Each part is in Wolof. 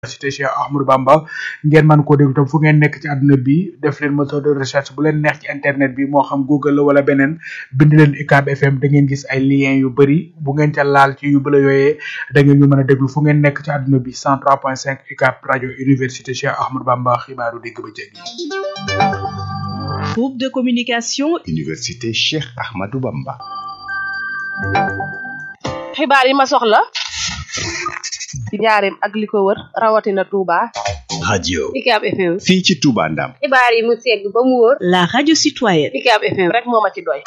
université Cheikh Ahmadou Bamba ngeen mën koo déglu tam fu ngeen nekk ci àdduna bi def leen moteur de recherche bu leen neex ci internet bi moo xam Google la wala beneen bind leen UCAB FM da ngeen gis ay lien yu bëri bu ngeen ca laal ci yu bëla yooyee da ngeen ñu mën a déglu fu ngeen nekk ci àdduna bi 103.5 UCAB rajo université Cheikh Ahmadou Bamba xibaaru digg ba jéggi Groupe de communication Université Cheikh Ahmadou Bamba. xibaar yi ma soxla ci njaareem ak li ko wër rawatina Touba. radio UCAB FM. fii ci Touba Ndam. xibaar yi mu segg ba mu wóor. la radio citoyenne UCAB FM rek moo ma ci doy.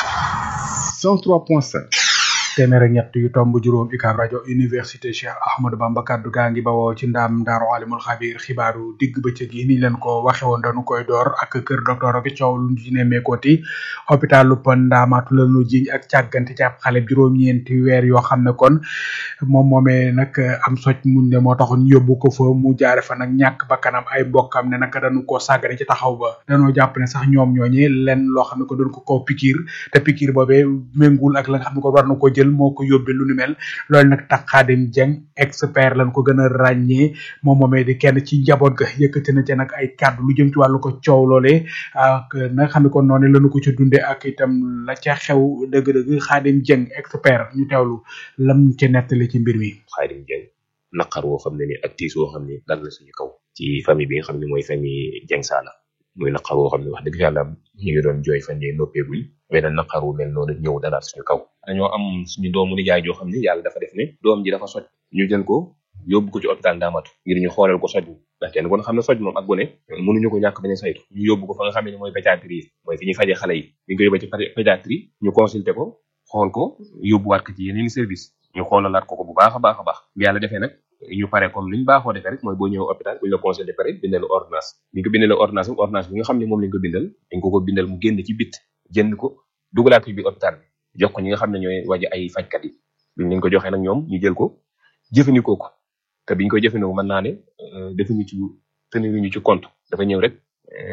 103.5. téeméer ak ñett yu tomb juróom UCAB rajo université Cheikh Ahmadou Bamba kaddu gaa ngi bawoo ci ndaam ndaaru alimul xabir xibaaru digg bëccëg yi ni leen ko waxe woon dañu koy door ak kër docteur ak coow lu ci nemmeekooti hôpital lu pon ndaamaatu lanu jiñ ak càggante ci ab xale juróom-ñeenti weer yoo xam ne kon moom moomee nag am soj muñ ne moo taxoon yóbbu ko fa mu jaare fa nag ñàkk bakkanam ay mbokkam ne nag dañu ko sàggane ci taxaw ba dañoo jàpp ne sax ñoom ñooñi leen loo xam ne ko doon ko kaw pikiir te pikiir boobee méngul ak la nga xam ne ko war na ko jël moo ko yóbbe lu ni mel loolu nag tax Xaadim Jeng expert lañ ko gën a ràññee moom moomee di kenn ci njaboot ga yëkkati na ca nag ay kàddu lu jëm ci wàllu ko coow loolee ak na nga xam ne kon noonu lañu ko ci dunde ak itam la ca xew dëgg-dëgg Xaadim Jeng expert ñu teewlu lam ca nettali ci mbir mi Xaadim Jeng naqar woo xam ne ni ak tiis woo xam ne dal na suñu kaw ci famille bi nga xam ne mooy famille Jeng Saala muy naqar woo xam ne wax dëgg yàlla ñu ngi doon jooy fan yee noppeeguñ beneen naqar wu mel noonu ñëw dalaat suñu kaw dañoo am suñu doomu nijaay joo xam ne yàlla dafa def ne doom ji dafa soj ñu jël ko yóbbu ko ci hôpital Ndaamatu ngir ñu xoolal ko soj ndax kenn kon xam ne soj moom ak gone mënuñu ko ñàkk bañ a saytu ñu yóbbu ko fa nga xam ne mooy pédiatrie mooy fi ñuy fajee xale yi ñu ngi ko yóbbee ci pédiatrie ñu consulté ko xool ko yóbbuwaat ko ci yeneen service ñu xoolalaat ko ko bu baax a baax a baax bi yàlla defee nag ñu pare comme li ñu baaxoo defee rek mooy boo ñëw hôpital bu ñu la consulté pare bindal la ordonnance bi ñu ko bindalee ordonnance bi ordonnance bi nga xam ne moom lañ ko bindal dañ ko ko bindal mu génn ci bit jënd ko dugalaat ko bi hôpital bi jox ko ñi nga xam ne ñooy waji ay fajkat yi biñ leen ko joxee nag ñoom ñu jël ko jëfandikoo ko te biñ koy jëfandikoo mën naa ne defuñu ci teniruñu ci compte dafa ñëw rek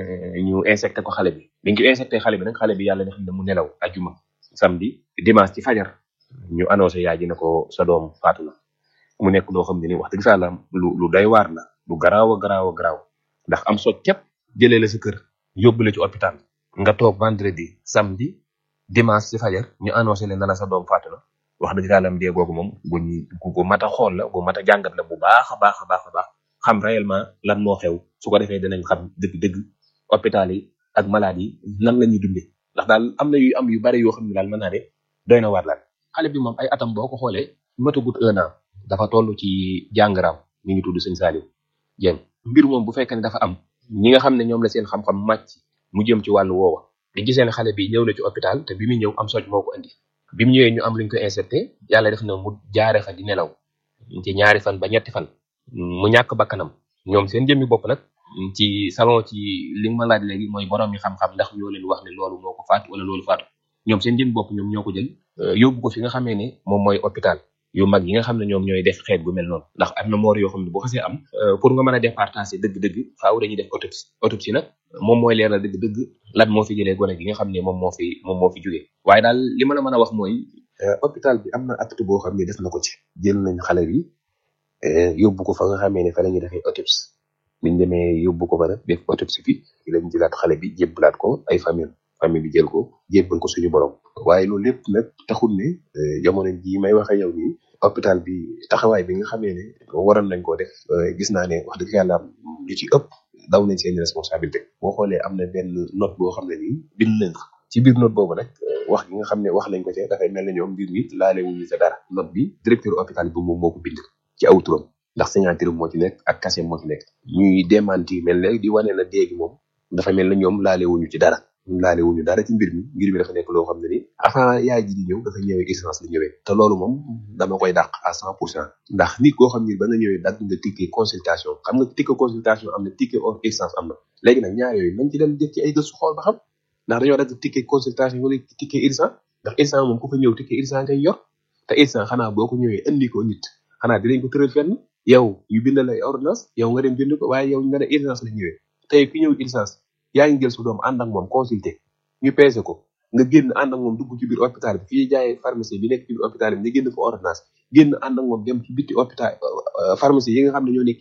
ñu insecté ko xale bi biñ ko insecté xale bi nag xale bi yàlla def na mu nelaw ajuma samedi dimanche ci fajar ñu annoncé yaay ji ne ko sa doom faatu na mu nekk loo xam ne ni wax dëgg fa la lu lu doy waar la lu garaaw a garaaw a garaaw ndax am sot képp jëlee la sa kër yóbbu la ci hôpital nga toog vendredi samedi dimanche ci fajar ñu annoncé leen na la sa doom faatu na wax dëgg yàlla am dee googu moom guñ gu mat a xool la gu mat a jàngat la bu baax a baax a baax a baax xam réellement lan moo xew su ko defee dinañ xam dëgg-dëgg hôpital yi ak malade yi nan la ñuy dundee ndax daal am na yu am yu bari yoo xam ne daal mën naa ne doy na waar laal xale bi moom ay atam boo ko xoolee matagut un an dafa toll ci jàngaraam mi ngi tudd sëñ Saliou Dieng mbir moom bu fekkee ne dafa am ñi nga xam ne ñoom la seen xam-xam màcc mu jëm ci wàllu woowa di gisee ne xale bi ñëw na ci hôpital te bi muy ñëw am soj moo ko indi bi mu ñëwee ñu am luñ ko inserté yàlla def na mu jaare fa di nelaw ci ñaari fan ba ñetti fan mu ñàkk bakkanam ñoom seen jëmmi bopp nag ci salon ci li nga ma laaj léegi mooy borom yi xam-xam ndax ñoo leen wax ne loolu moo ko faatu wala loolu faatu ñoom seen jëmmi bopp ñoom ñoo ko jël yóbbu ko fi nga xamee ne moom mooy hôpital yu mag yi nga xam ne ñoom ñooy def xeet gu mel noonu ndax am na moor yoo xam ne bu xasee am pour nga mën a départager dëgg-dëgg faaw dañuy def autopsie autopsie nag moom mooy leeral dëgg-dëgg lan moo fi jëlee gone gi nga xam ne moom moo fi moom moo fi jógee waaye daal li ma la mën a wax mooy hôpital bi am na acte boo xam ne def na ko ci jël nañ xale bi yóbbu ko fa nga xamee ne fa la ñuy defee autopsie biñ demee yóbbu ko fa nag def autopsie bi lañ jëlaat xale bi jébbalaat ko ay famille famille bi jël ko jébbal ko suñu borom waaye loolu lépp nag taxul ne jamono jii may waxe yow nii hôpital bi taxawaay bi nga xamee ne waroon nañ koo def gis naa ne wax dëgg yàlla lu ci ëpp daw nañ seen responsabilité boo xoolee am na benn note boo xam ne nii bind nañ ko ci biir note boobu nag wax gi nga xam ne wax nañ ko ci dafay mel ne ñoom mbir mi laale wuñu sa dara note bi directeur hôpital bi moom moo ko bind ci aw turam ndax signature moo ci nekk ak cachet moo ci nekk ñuy démenti mel ne di wane na déegi moom dafa mel ne ñoom laale wuñu ci dara laale wuñu dara ci mbir mi mbir mi dafa nekk loo xam ne ni avant yaay ji di ñëw dafa ñëwee urgence la ñëwee te loolu moom dama koy dàq à cent pour cent ndax nit koo xam ni ba nga ñëwee dagg nga ticket consultation xam nga ticket consultation am na ticket hors urgence am na léegi nag ñaar yooyu nañ ci dem def ci ay gëstu xool ba xam ndax dañoo dagg ticket consultation wala ticket urgence ndax urgence moom ku fa ñëw ticket urgence ngay yor te urgence xanaa boo ko ñëwee indi ko nit xanaa dinañ ko tëral fenn yow ñu bindal ay ordonnance yow nga dem jënd ko waaye yow nga ne urgence la ñëwee tey ki ñëw urgence yaa ngi jël su doom ànd ak moom consulter ñu peese ko nga génn ànd ak moom dugg ci biir hôpital bi fii jaayee pharmacie bi nekk ci biir hôpital bi nga génn fa ordonnance génn ànd ak moom dem ci bitti hôpital pharmacie yi nga xam ne ñoo nekk ci bitti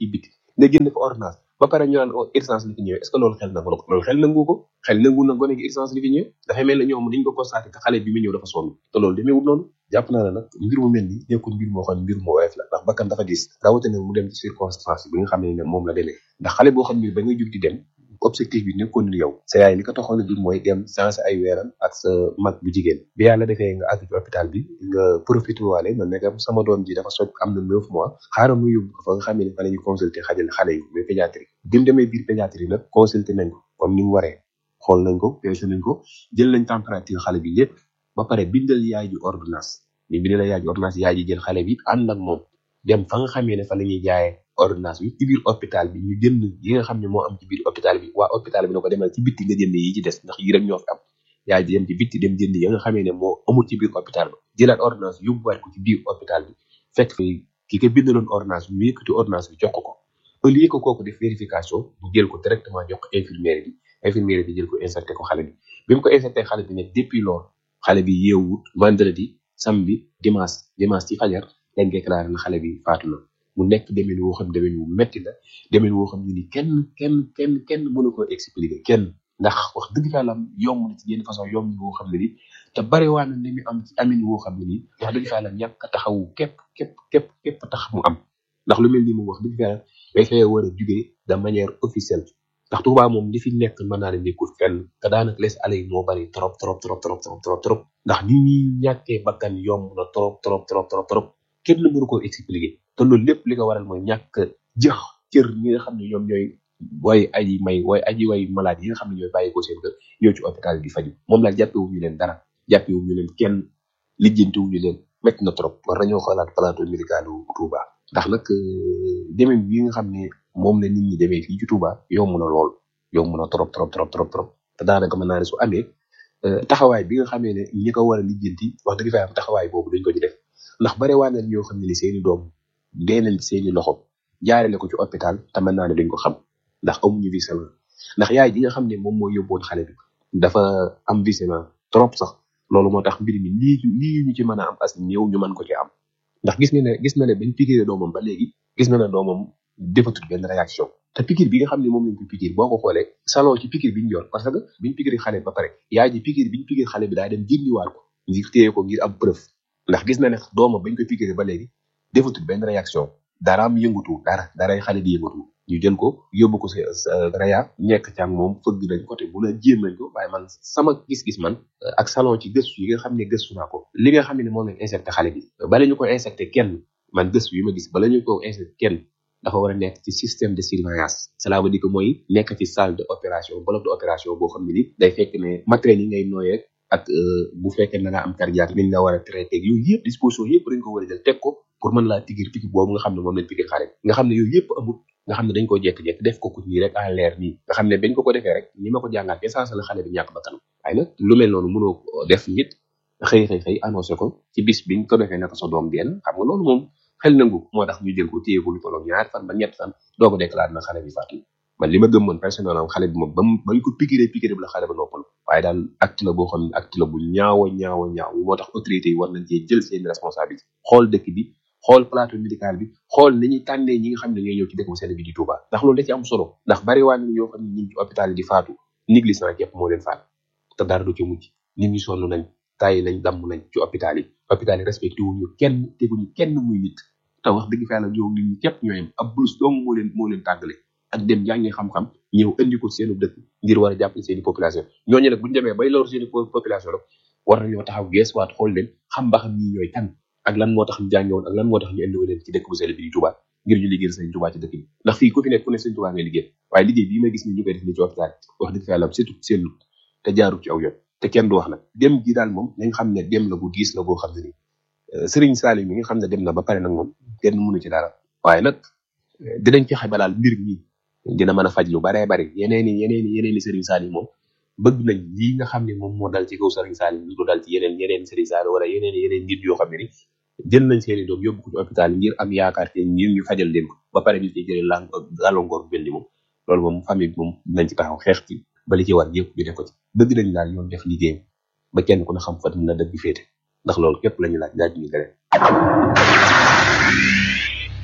nga jënd fa ordonnance ba pare ñu naan oh urgence li fi ñëwee est ce que loolu xel na ko loolu xel nangu ko xel nangu na gone gi urgence li fi ñëwee dafay mel ne ñoom dañ ko constaté que xale bi mu ñëw dafa sonn te loolu demeewul noonu jàpp naa ne nag mbir mu mel ni nekkul mbir moo xam ne mbir mu woyof la ndax bakkan dafa diis rawatina mu dem ci circonstance bi nga xam ne moom la demee ndax xale boo xam ne ba nga jug di dem objectif bi nekkoon ni yow sa yaay li ko taxoon a jug mooy dem changé ay weeram ak sa mag bu jigéen bi yàlla defee nga àgg ci hôpital bi nga profité waale na nekkam sama doom ji dafa soj am na neuf mois xaaral mu yóbbu ko fa nga xam ne fa la ñuy consulter xajal xale yi mais pédiatrie bi mu demee biir pédiatrie nag consulter nañ ko comme ni mu waree xool nañ ko peese nañ ko jël nañ température xale bi lépp ba pare bindal yaay ji ordonnance ni bindal yaay ji ordonnance yaay ji jël xale bi ànd ak moom dem fa nga xamee ne fa la ñuy jaayee ordonnance bi ci biir hôpital bi ñu jënd yi nga xam ne moo am ci biir hôpital bi waa hôpital bi na ko demal ci bitti nga jënd yi ci des ndax yi rek ñoo fi am yaay ji dem ci bitti dem jënd yi nga xamee ne moo amul ci biir hôpital ba jëlaat ordonnance yóbbuwaat ko ci biir hôpital bi fekk fi ki ko bindaloon ordonnance bi mu yëkkati ordonnance bi jox ko ko au lieu que kooku def vérification mu jël ko directement jox ko infirmière bi infirmière bi jël ko inserté ko xale bi bi mu ko inserté xale bi ne depuis loolu xale bi yeewut vendredi samedi dimanche dimanche ci fajar lañ déclaré na xale bi faatu na mu nekk demin woo xam demin wu metti la demin woo xam ne ni kenn kenn kenn kenn mënu ko expliquer kenn ndax wax dëgg fa la yomb na ci yenn façon yomb woo xam ne ni te bari waa na ni mu am ci amin woo xam ne ni wax dëgg fa la ñàkk a taxawu képp képp képp képp tax mu am ndax lu mel ni moom wax dëgg fa la dafay war a jugee de manière officielle ndax Touba moom li fi nekk mën naa ne nekkul fenn te daanaka les allées yi moo bari trop trop trop trop trop trop trop ndax ni ñuy ñàkkee bakkan yomb na trop trop trop trop trop kenn mënu ko expliquer te loolu lépp li ko waral mooy ñàkk jëx cër ñi nga xam ne ñoom ñooy way aji may way aji way malade yi nga xam ne ñooy bàyyi ko seen kër ñëw ci hôpital di faju moom la jàppewuñu leen dara jàppewuñu leen kenn lijjantiwuñu leen métti na trop war nañoo xoolaat plateau médical bu Touba ndax nag demee yi nga xam ne moom la nit ñi demee fii ci Touba yomb na lool yomb na trop trop trop trop trop te daanaka mën naa ne su amee taxawaay bi nga xamee ne ñi ko war a lijjanti wax dëgg fa am taxawaay boobu dañ ko ci def ndax bare waa na ñoo xam ne ni seeni doom dee nañ seeni loxo jaarale ko ci hôpital te mën naa ne duñ ko xam ndax amuñu visement ndax yaay ji nga xam ne moom moo yóbboon xale bi dafa am visement trop sax loolu moo tax mbir mi lii lii ñu ci mën a am as néew ñu mën ko ci am ndax gis nga ne gis na ne bañ piqûre doomam ba léegi gis na ne doomam defatul benn réaction te piqûre bi nga xam ne moom lañ ko piqûre boo ko xoolee salon ci piqûre bi ñu yor parce que biñ piqûre xale ba pare yaay ji piqûre biñ piqûre xale bi daa dem jëndiwaat ko ngir téye ko ngir am preuve ndax gis na ne doomam bañ ko piqûre ba léegi defatul benn réaction daraam yëngutu dara daray xale di yëngutu ñu jël ko yóbbu ko sa sa raya nekk ci ak moom fëgg nañ côté bu la jéem nañ ko waaye man sama gis-gis man ak salon ci gëstu yi nga xam ne gëstu naa ko li nga xam ne moom lañ injecté xale bi bala ñu ko injecté kenn man gëstu yi ma gis bala ñu ko injecté kenn dafa war a nekk ci système de surveillance cela veut dire que mooy nekk ci salle de opération bloc de opération boo xam ne ni day fekk ne matériel yi ngay nooyee ak bu fekkee da ngaa am cardiaque liñ la war a traité yooyu yëpp disposition yëpp dañ ko war a jël teg ko pour mën laa tigir piki boobu nga xam ne moom lañ piki xale nga xam ne yooyu yëpp amul nga xam ne dañ ko jekk-jekk def ko ku nii rek en l'air nii nga xam ne bañ ko ko defee rek ni ma ko jàngaat essence la xale bi ñàkk ba kanam waaye nag lu mel noonu mënoo def nit xëy xëy xëy annoncé ko ci bis biñ ko defee naka sa doom benn xam nga loolu moom xel nangu moo tax ñu jël ko téye ko lu tolloog ñaar fan ba ñett fan doo ko déclaré na xale bi faatu man li ma gëm man personnellement xale bi moom ba mu bañ ko piqûre piqûre bi la xale ba noppal waaye daal acte la boo xam ne acte la bu ñaawa ñaawa ñaaw moo tax autorité yi war nañ cee jël seen responsabilité xool dëkk bi xool plateau médical bi xool ni ñuy tànnee ñi nga xam ne ñooy ñëw ci dëkk bu sell bi di Touba ndax loolu da ci am solo ndax bari waa ñoo xam ne ñu ngi ci hôpital yi di faatu négligence képp moo leen faat te dara du ci mujj nit ñi sonn nañ tàyyi nañ damm nañ ci hôpital yi hôpital yi respecté wuñu kenn teguñu kenn muy nit te wax dëgg fa yàlla ñoo nit ñi képp ñooyam ab bulus dong moo leen moo leen tàggale ak dem jàngi xam-xam ñëw indi ko seenu dëkk ngir war a jàppale seeni population ñooñu nag buñu demee bay lor seeni population rek war nañoo taxaw geesuwaat xool leen xam ba xam ñi ñooy kan ak lan moo tax ñu jànge woon ak lan moo tax ñu indi leen ci dëkk bu sell bi di Touba ngir ñu liggéeyal sëñ Touba ci dëkk bi ndax fii ku fi nekk ku ne sëñ Touba ngay liggéey waaye liggéey bii may gis ni ñu koy def ni ci hôpital wax dëgg fa yàlla surtout seen te jaaru ci aw yoon te kenn du wax nag dem gi daal moom nañ xam ne dem la bu diis la boo xam ne ni Serigne Salim mi nga xam ne dem na ba pare nag moom kenn mënu ci dara waaye nag dinañ fexe ba daal mbir mi dina mën a faj lu baree bari yeneen i yeneen i yeneen i Serigne Salim moom bëgg nañ lii nga xam ne moom moo dal ci kaw Serigne Salim ñu ko dal ci yeneen yeneen Serigne Salim wala yeneen yeneen nit yoo xam ne ni jël nañ seeni doom yóbbu ko ci hôpital ngir am yaakaar te ngir ñu fajal leen ko ba pare ñu ci jëlee lang gàllankoor bu mel ni moom loolu moom famille bi moom nañ ci taxaw xeex ci ba li ci war yëpp ñu def ko ci bëgg nañ daal yoon def liggéeyam ba kenn ku ne xam fa na dëgg féete ndax loolu képp lañu laaj laaj ñu leneen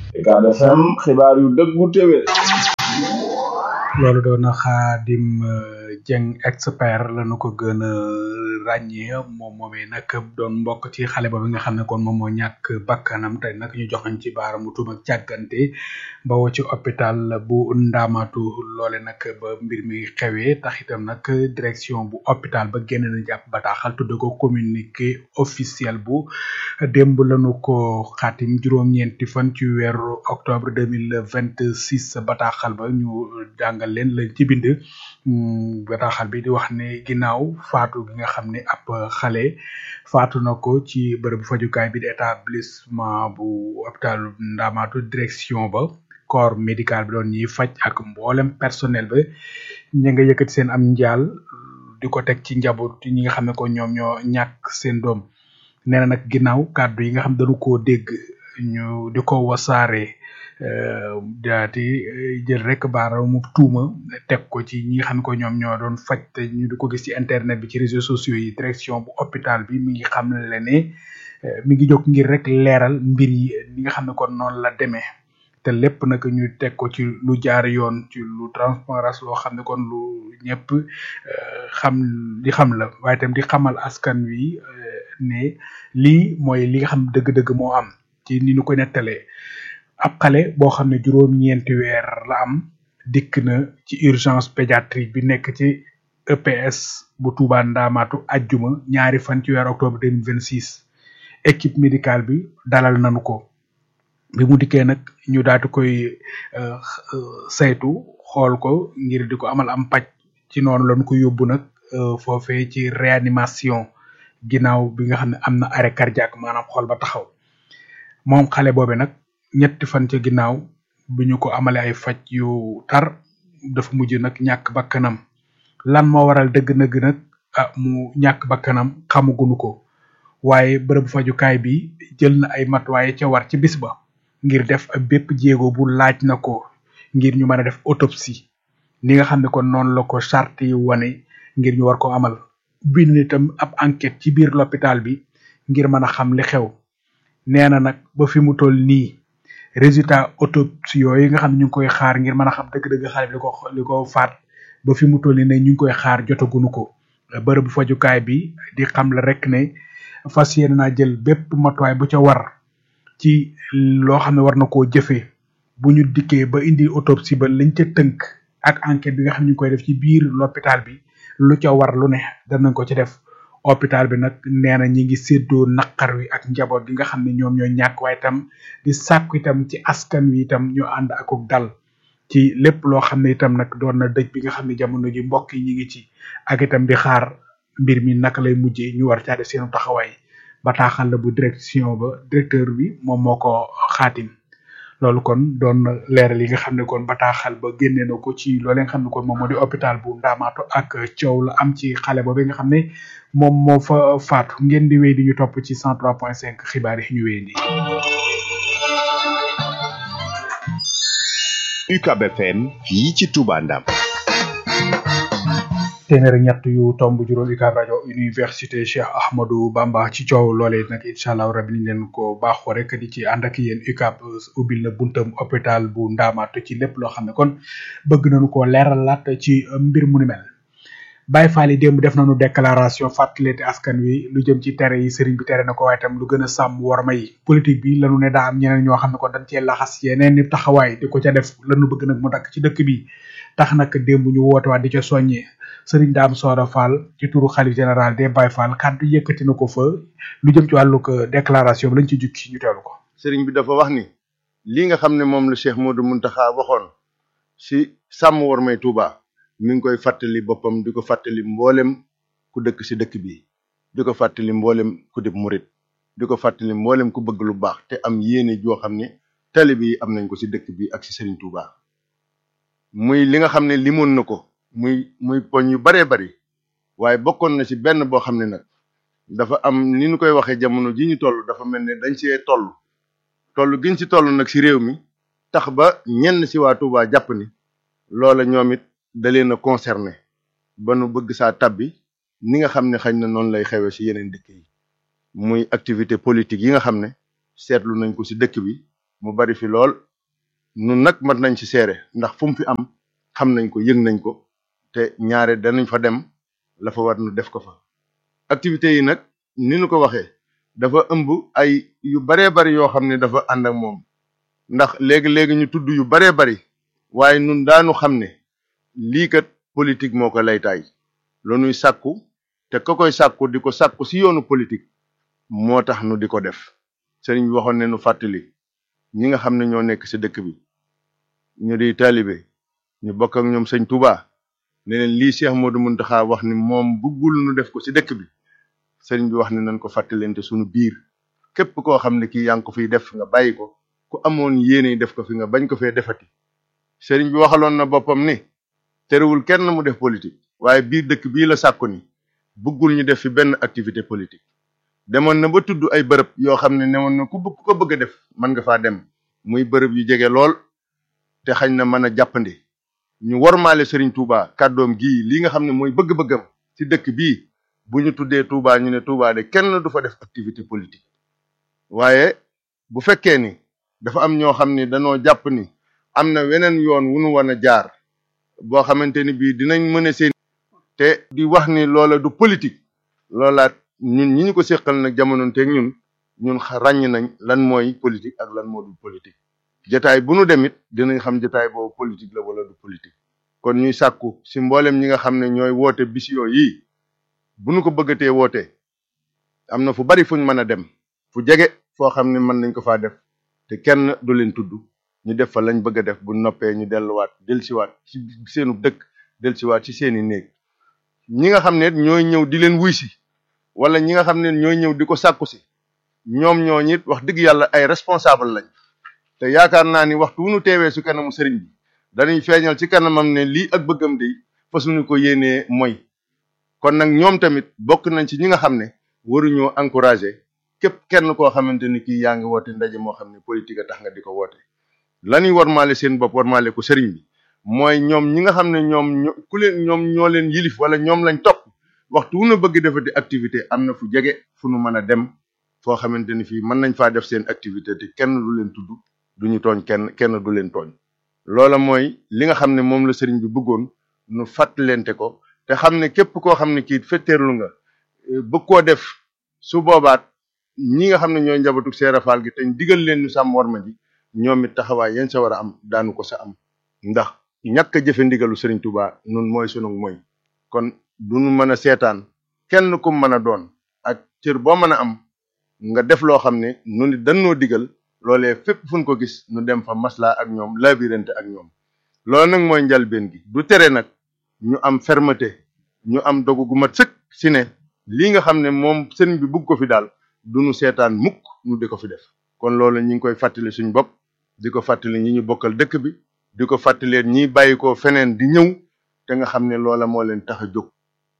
Ucab FM xibaar yu dëggu téwé loolu doon na xaadim jeng expert lañu ko gën a ràññee moom moomee nag doon mbokk ci xale boobu nga xam ne kon moom moo ñàkk bakkanam tey nag ñu joxañ ci baaramu tuuma càggante bawoo ci hôpital bu ndaamatu loole nag ba mbir mi xewee tax itam nag direction bu hôpital ba génn na jàpp bataaxal tudde ko communiqué officiel bu démb lañu ko xaatim juróom-ñeenti fan ci weeru octobre deux mille vingt six bataaxal ba ñu jàngal leen lañ ci bind bataaxal bi di wax ne ginnaaw faatu gi nga xam ne ab xale faatu na ko ci bërëbu fajukaay bi di établissement bu hôpital Ndamatou direction ba corps médical bi doon ñiy faj ak mboolem personnel ba ña nga yëkkati seen am njaal di ko teg ci njaboot ñi nga xam ne ko ñoom ñoo ñàkk seen doom nee na nag ginnaaw kàddu yi nga xam dañu koo dégg ñu di ko wasaare daati jël rek baaraamu tuuma teg ko ci ñi nga xam ne ko ñoom ñoo doon faj te ñu di ko gis ci internet bi ci réseaux sociaux yi direction bu hôpital bi mi ngi xam le ne mi ngi jóg ngir rek leeral mbir yi ni nga xam ne kon noonu la demee te lépp nag ñu teg ko ci lu jaar yoon ci lu transparence loo xam ne kon lu ñëpp xam di xam la waaye tam di xamal askan wi ne lii mooy li nga xam dëgg-dëgg moo am ci ni ñu ko nettalee ab xale boo xam ne juróom-ñeenti weer la am dikk na ci urgence pédiatrique bi nekk ci EPS bu Touba Ndamatou ajjuma ñaari fan ci weer octobre deux mille vingt six équipe médicale bi dalal nañu ko bi mu dikkee nag ñu daatu koy saytu xool ko ngir di ko amal am paj ci noonu lañu ko yóbbu nag foofee ci réanimation ginnaaw bi nga xam ne am na arrêt cardiaque maanaam xool ba taxaw moom xale boobe nag ñetti fan ca ginnaaw bi ñu ko amale ay faj yu tar dafa mujj nag ñàkk bakkanam lan moo waral dëgg-dëgg nag ah mu ñàkk bakkanam xamugunu ko waaye bërëbu fajukaay bi jël na ay matuwaay ca war ci bis ba ngir def ab bépp jéego bu laaj na ko ngir ñu mën a def autopsie ni nga xam ne kon noonu la ko charte yi wane ngir ñu war ko amal bind itam ab enquête ci biir l'hôpital bi ngir mën a xam li xew nee na nag ba fi mu toll nii résultat autopsie yooyu nga xam ne ñu ngi koy xaar ngir mën a xam dëgg-dëgg xale bi li ko li ko faat ba fi mu toll nii ne ñu ngi koy xaar jotagunu ko bërëbu fajukaay bi di xam la rek ne fas yéene naa jël bépp matuwaay bu ca war ci loo xam ne war na koo jëfee bu ñu dikkee ba indi autopsie ba lañ ca tënk ak enquête bi nga xam ne ñu ngi koy def ci biir l'hôpital bi lu ca war lu ne danañ ko ci def hôpital bi nag nee na ñi ngi séddoo naqar wi ak njaboot gi nga xam ne ñoom ñoo ñàkk waaye itam di sàkku itam ci askan wi itam ñu ànd akuk dal ci lépp loo xam ne itam nag doon na dëj bi nga xam ne jamono ji mbokk yi ñi ngi ci ak itam di xaar mbir mi naka lay mujjee ñu war caa def seenu taxawaay bataaxal la bu direction ba directeur bi moom moo ko xaatim loolu kon doon na leeral yi nga xam ne kon bataaxal ba génne na ko ci loolee nga xam ne kon moom moo di hôpital bu Ndamatou ak coow la am ci xale boobu nga xam ne moom moo fa faatu ngeen di wéy di ñu topp ci 103.5 xibaar yi ñu wéy di UCAB FM fii ci Touba Ndam téeméer ak ñett yu tomb juróom UCAB rajo université Cheikh Ahmadou Bamba ci coow loolee nag incha allah rabi niñ leen ko baaxoo rek di ci ànd ak yéen UCAB ubbil na buntam hôpital bu Ndamatou ci lépp loo xam ne kon bëgg nañu ko leeralaat ci mbir mu ni mel. Baye Fall yi démb def nañu déclaration fàttaleete askan wi lu jëm ci tere yi sëriñ bi tere na ko waaye tam lu gën a sàmm worma yi politique bi lanu ne daa am ñeneen ñoo xam ne kon dañ cee laxas yeneen ni taxawaay di ko ca def lanu bëgg nag mu dakk ci dëkk bi tax nag démb ñu woote waat di ca soññee sëriñ Daam Soora Fall ci turu xalif général des Baye Fall kàddu yëkkati na ko fa lu jëm ci wàllu ko déclaration bi lañ ci jukki ñu teelu ko sëriñ bi dafa wax ni lii nga xam ne moom la Cheikh Modou Mountakha waxoon si sàmm wormay Touba mi ngi koy fàttali boppam di ko fàttali mboolem ku dëkk ci dëkk bi di ko fàttali mboolem ku dib murit di ko fàttali mboolem ku bëgg lu baax te am yéene joo xam ne tali bi am nañ ko ci dëkk bi ak ci Serigne Touba muy li nga xam ne limoon na ko muy muy poñ yu baree bari waaye bokkoon na ci benn boo xam ne nag dafa am ni ñu koy waxee jamono ji ñu toll dafa mel ne dañ see toll toll giñ ci toll nag ci réew mi tax ba ñenn ci waa Touba jàpp ni loola ñoom it da leen a concerné ba nu bëgg saa tabbi ni nga xam ne xañ na noonu lay xewee ci yeneen dëkk yi muy activité politique yi nga xam ne seetlu nañ ko ci dëkk bi mu bari fi lool nun nag mat nañ ci seere ndax fu mu fi am xam nañ ko yëg nañ ko te ñaare danañ fa dem la fa war nu def ko fa activités yi nag ni nu ko waxee dafa ëmb ay yu baree bari yoo xam ne dafa ànd ak moom ndax léegi-léegi ñu tudd yu baree bari waaye nun daanu xam ne lii kat politique moo ko laytaay lu nuy sàkku te ka koy sàkku di ko sàkku si yoonu politique moo tax nu di ko def sëriñ bi waxoon ne nu fàttali ñi nga xam ne ñoo nekk si dëkk bi ñu di taalibe ñu bokk ak ñoom sëñ Touba ne leen lii Cheikh Modou Mountakha wax ni moom bëggul nu def ko si dëkk bi sëriñ bi wax ne nañ ko fàttalente suñu biir képp koo xam ne kii yaa ngi ko fiy def nga bàyyi ko ku amoon yéene def ko fi nga bañ ko fee defati sëriñ bi waxaloon na boppam ni terewul kenn mu def politique waaye biir dëkk bii la sàkku ni bëggul ñu def fi benn activité politique demoon na ba tudd ay bërëb yoo xam ne newoon na ku bëgg ko bëgg a def mën nga faa dem muy bërëb yu jege lool te xañ na mën a jàppandi ñu wormaale Serigne Touba kàddoom gii li nga xam ne mooy bëgg-bëggam ci dëkk bii bu ñu tuddee Touba ñu ne Touba de kenn du fa def activité politique waaye bu fekkee ni dafa am ñoo xam ni dañoo jàpp ni am na weneen yoon wu nu war a jaar boo xamante ni bii dinañ mën a seen te di wax ni loola du politique loolaat ñun ñi ñu ko séqal nag jamononteeg ñun ñun ràññ nañ lan mooy politique ak lan moo du politique jataay bu nu demit dinañ xam jataay boobu politique la wala du politique kon ñuy sàkku si mboolem ñi nga xam ne ñooy woote bis yii bu nu ko bëggatee woote am na fu bari fuñ mën a dem fu jege foo xam ne mën nañ ko faa def te kenn du leen tudd ñu def fa lañ bëgg a def bu noppee ñu delluwaat delsiwaat ci seenu dëkk delsiwaat ci seeni néeg ñi nga xam ne ñooy ñëw di leen wuy si wala ñi nga xam ne ñooy ñëw di ko sàkku si ñoom ñoo ñit wax dëgg yàlla ay responsable lañ te yaakaar naa ni waxtu wu nu teewee su kanamu sëriñ bi danañ feeñal ci kanamam ne lii ak bëggam de fa suñu ko yéenee mooy kon nag ñoom tamit bokk nañ ci ñi nga xam ne waruñoo encouragé képp kenn koo xamante ni kii yaa ngi woote ndaje moo xam ne politique a tax nga di ko woote lañuy warmaale seen bopp warmaale ko sëriñ bi mooy ñoom ñi nga xam ne ñoom ku leen ñoom ñoo leen yilif wala ñoom lañ topp waxtu wu na bëgg defati activité am na fu jege fu nu mën a dem foo xamante ni fii mën nañ faa def seen activité te kenn du leen tudd duñu tooñ kenn kenn du leen tooñ loola mooy li nga xam ne moom la sëriñ bi bëggoon nu fàttalente ko te xam ne képp koo xam ne kii fetteerlu nga bëgg koo def su boobaat ñi nga xam ne ñooy njabootu Seera Faal gi te digal leen ñu sàmm war ma ji ñoom it taxawaay yéen sa war a am daanu ko sa am ndax ñàkk a jëfe ndigalu sëriñ Touba nun mooy sunu mooy kon duñu mën a seetaan kenn ku mën a doon ak cër boo mën a am nga def loo xam ne nu ni dannoo digal loolee fépp fu ñu ko gis nu dem fa maslaa ak ñoom labirante ak ñoom loolu nag mooy njalbeen gi du tere nag ñu am fermeté ñu am dogu gu mat sëkk si ne lii nga xam ne moom sëriñ bi bugg ko fi daal du nu seetaan mukk nu di ko fi def kon loolu ñi ngi koy fàttali suñ bopp di ko fàttali ñi ñu bokkal dëkk bi di ko fàttaleen ñiy bàyyi ko feneen di ñëw te nga xam ne loola moo leen tax a jóg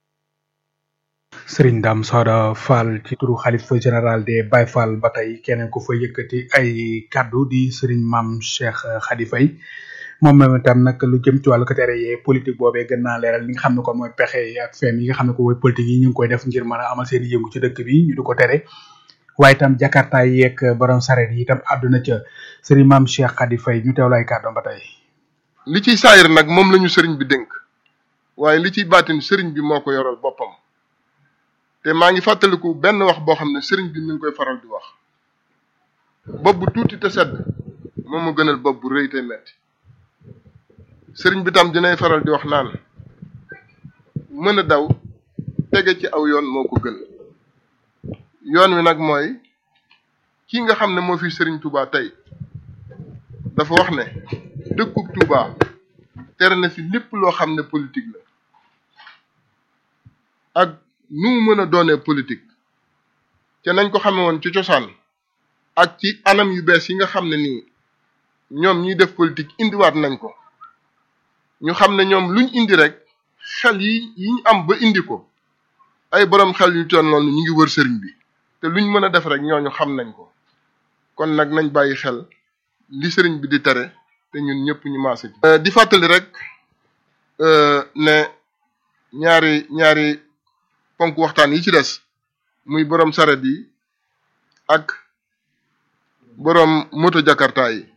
Serigne Dame Soda Fall ci turu xalifa général des Baye Fall ba tey keneen ku fa yëkkati ay kaddu di Serigne Mame Cheikh Khady Faye moom moom itam nag lu jëm ci wàllu ko tere yee politique boobee gën naa leeral li nga xam ne kon mooy pexe yi ak feem yi nga xam ne ko mooy politique yi ñu ngi koy def ngir mën a amal seen yëngu ci dëkk bi ñu di ko tere waaye itam jakarta yeeg borom sareet yi itam àdduna ca Serigne Mame Cheikh Khady Faye ñu teewlu ay kàddoom ba tey. li ciy saayir nag moom la ñu sëriñ bi dénk waaye li ciy baatin sëriñ bi moo ko yoral boppam te maa ngi fàttaliku benn wax boo xam ne sëriñ bi mi ngi koy faral di wax bopp bu tuuti te sedd moom mu gënal bopp bu rëy te metti sëriñ bi tam dinay faral di wax naan mën a daw tege ci aw yoon moo ko gën yoon wi nag mooy kii nga xam ne moo fi sëriñ Touba tey dafa wax ne dëkkub Touba tere na fi lépp loo xam ne politique la ak nu mu mën a doonee politique te nañ ko xame woon ci cosaan ak ci anam yu bees yi nga xam ne nii ñoom ñiy def politique indiwaat nañ ko ñu xam ne ñoom luñ indi rek xel yi yi ñu am ba indi ko ay borom xel yu toll noonu ñu ngi wër sëriñ bi te luñ mën a def rek ñooñu xam nañ ko kon nag nañ bàyyi xel li sëriñ bi di tere te ñun ñëpp ñu maase ci. di fàttali rek ne ñaari ñaari ponk waxtaan yi ci des muy borom saret yi ak boroom moto jakarta yi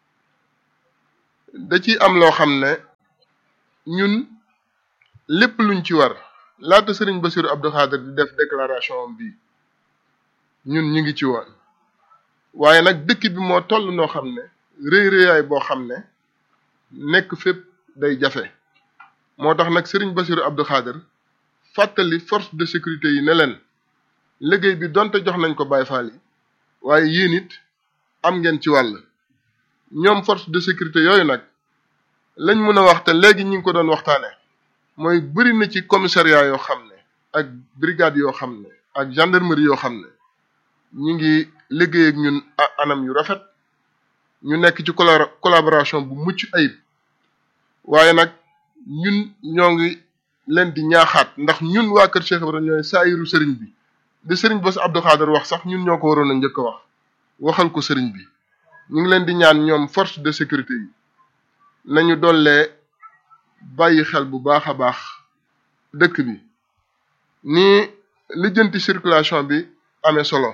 da ci am loo xam ne ñun lépp luñ ci war laata sëriñ Bassirou Abdou Khadre di def déclaration bi ñun ñu ngi ci woon waaye nag dëkk bi moo toll noo xam ne rëy rëyaay boo xam ne nekk fépp day jafe moo tax nag sëriñ Bassirou Abdou Khadre fàttali force de sécurité yi ne leen liggéey bi donte jox nañ ko Baye Fall yi waaye yéen it am ngeen ci wàll ñoom force de sécurité yooyu nag lañ mën a wax te léegi ñi ngi ko doon waxtaane mooy bëri na ci commissariat yoo xam ne ak brigade yoo xam ne ak gendarmerie yoo xam ne ñi ngi liggéey ak ñun anam yu rafet ñu nekk ci collaboration bu mucc ayib waaye nag ñun ñoo ngi leen di ñaaxaat ndax ñun waa kër Cheikh Ibrahima ñooy saayiru sëriñ bi di sëriñ Bass Abdou Khadre wax sax ñun ñoo ko waroon a njëkk a wax waxal ko sëriñ bi ñu ngi leen di ñaan ñoom force de sécurité yi nañu dollee bàyyi xel bu baax a baax dëkk bi ni lijjanti circulation bi amee solo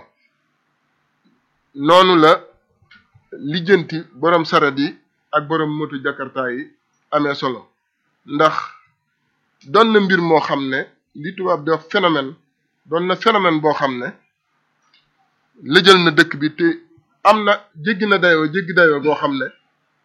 noonu la lijjanti borom saret yi ak borom moto jakarta yi amee solo ndax doon na mbir moo xam ne li tubaab di wax phénomène doon na phénomène boo xam ne lëjal na dëkk bi te am na jéggi na dayoo jéggi dayoo boo xam ne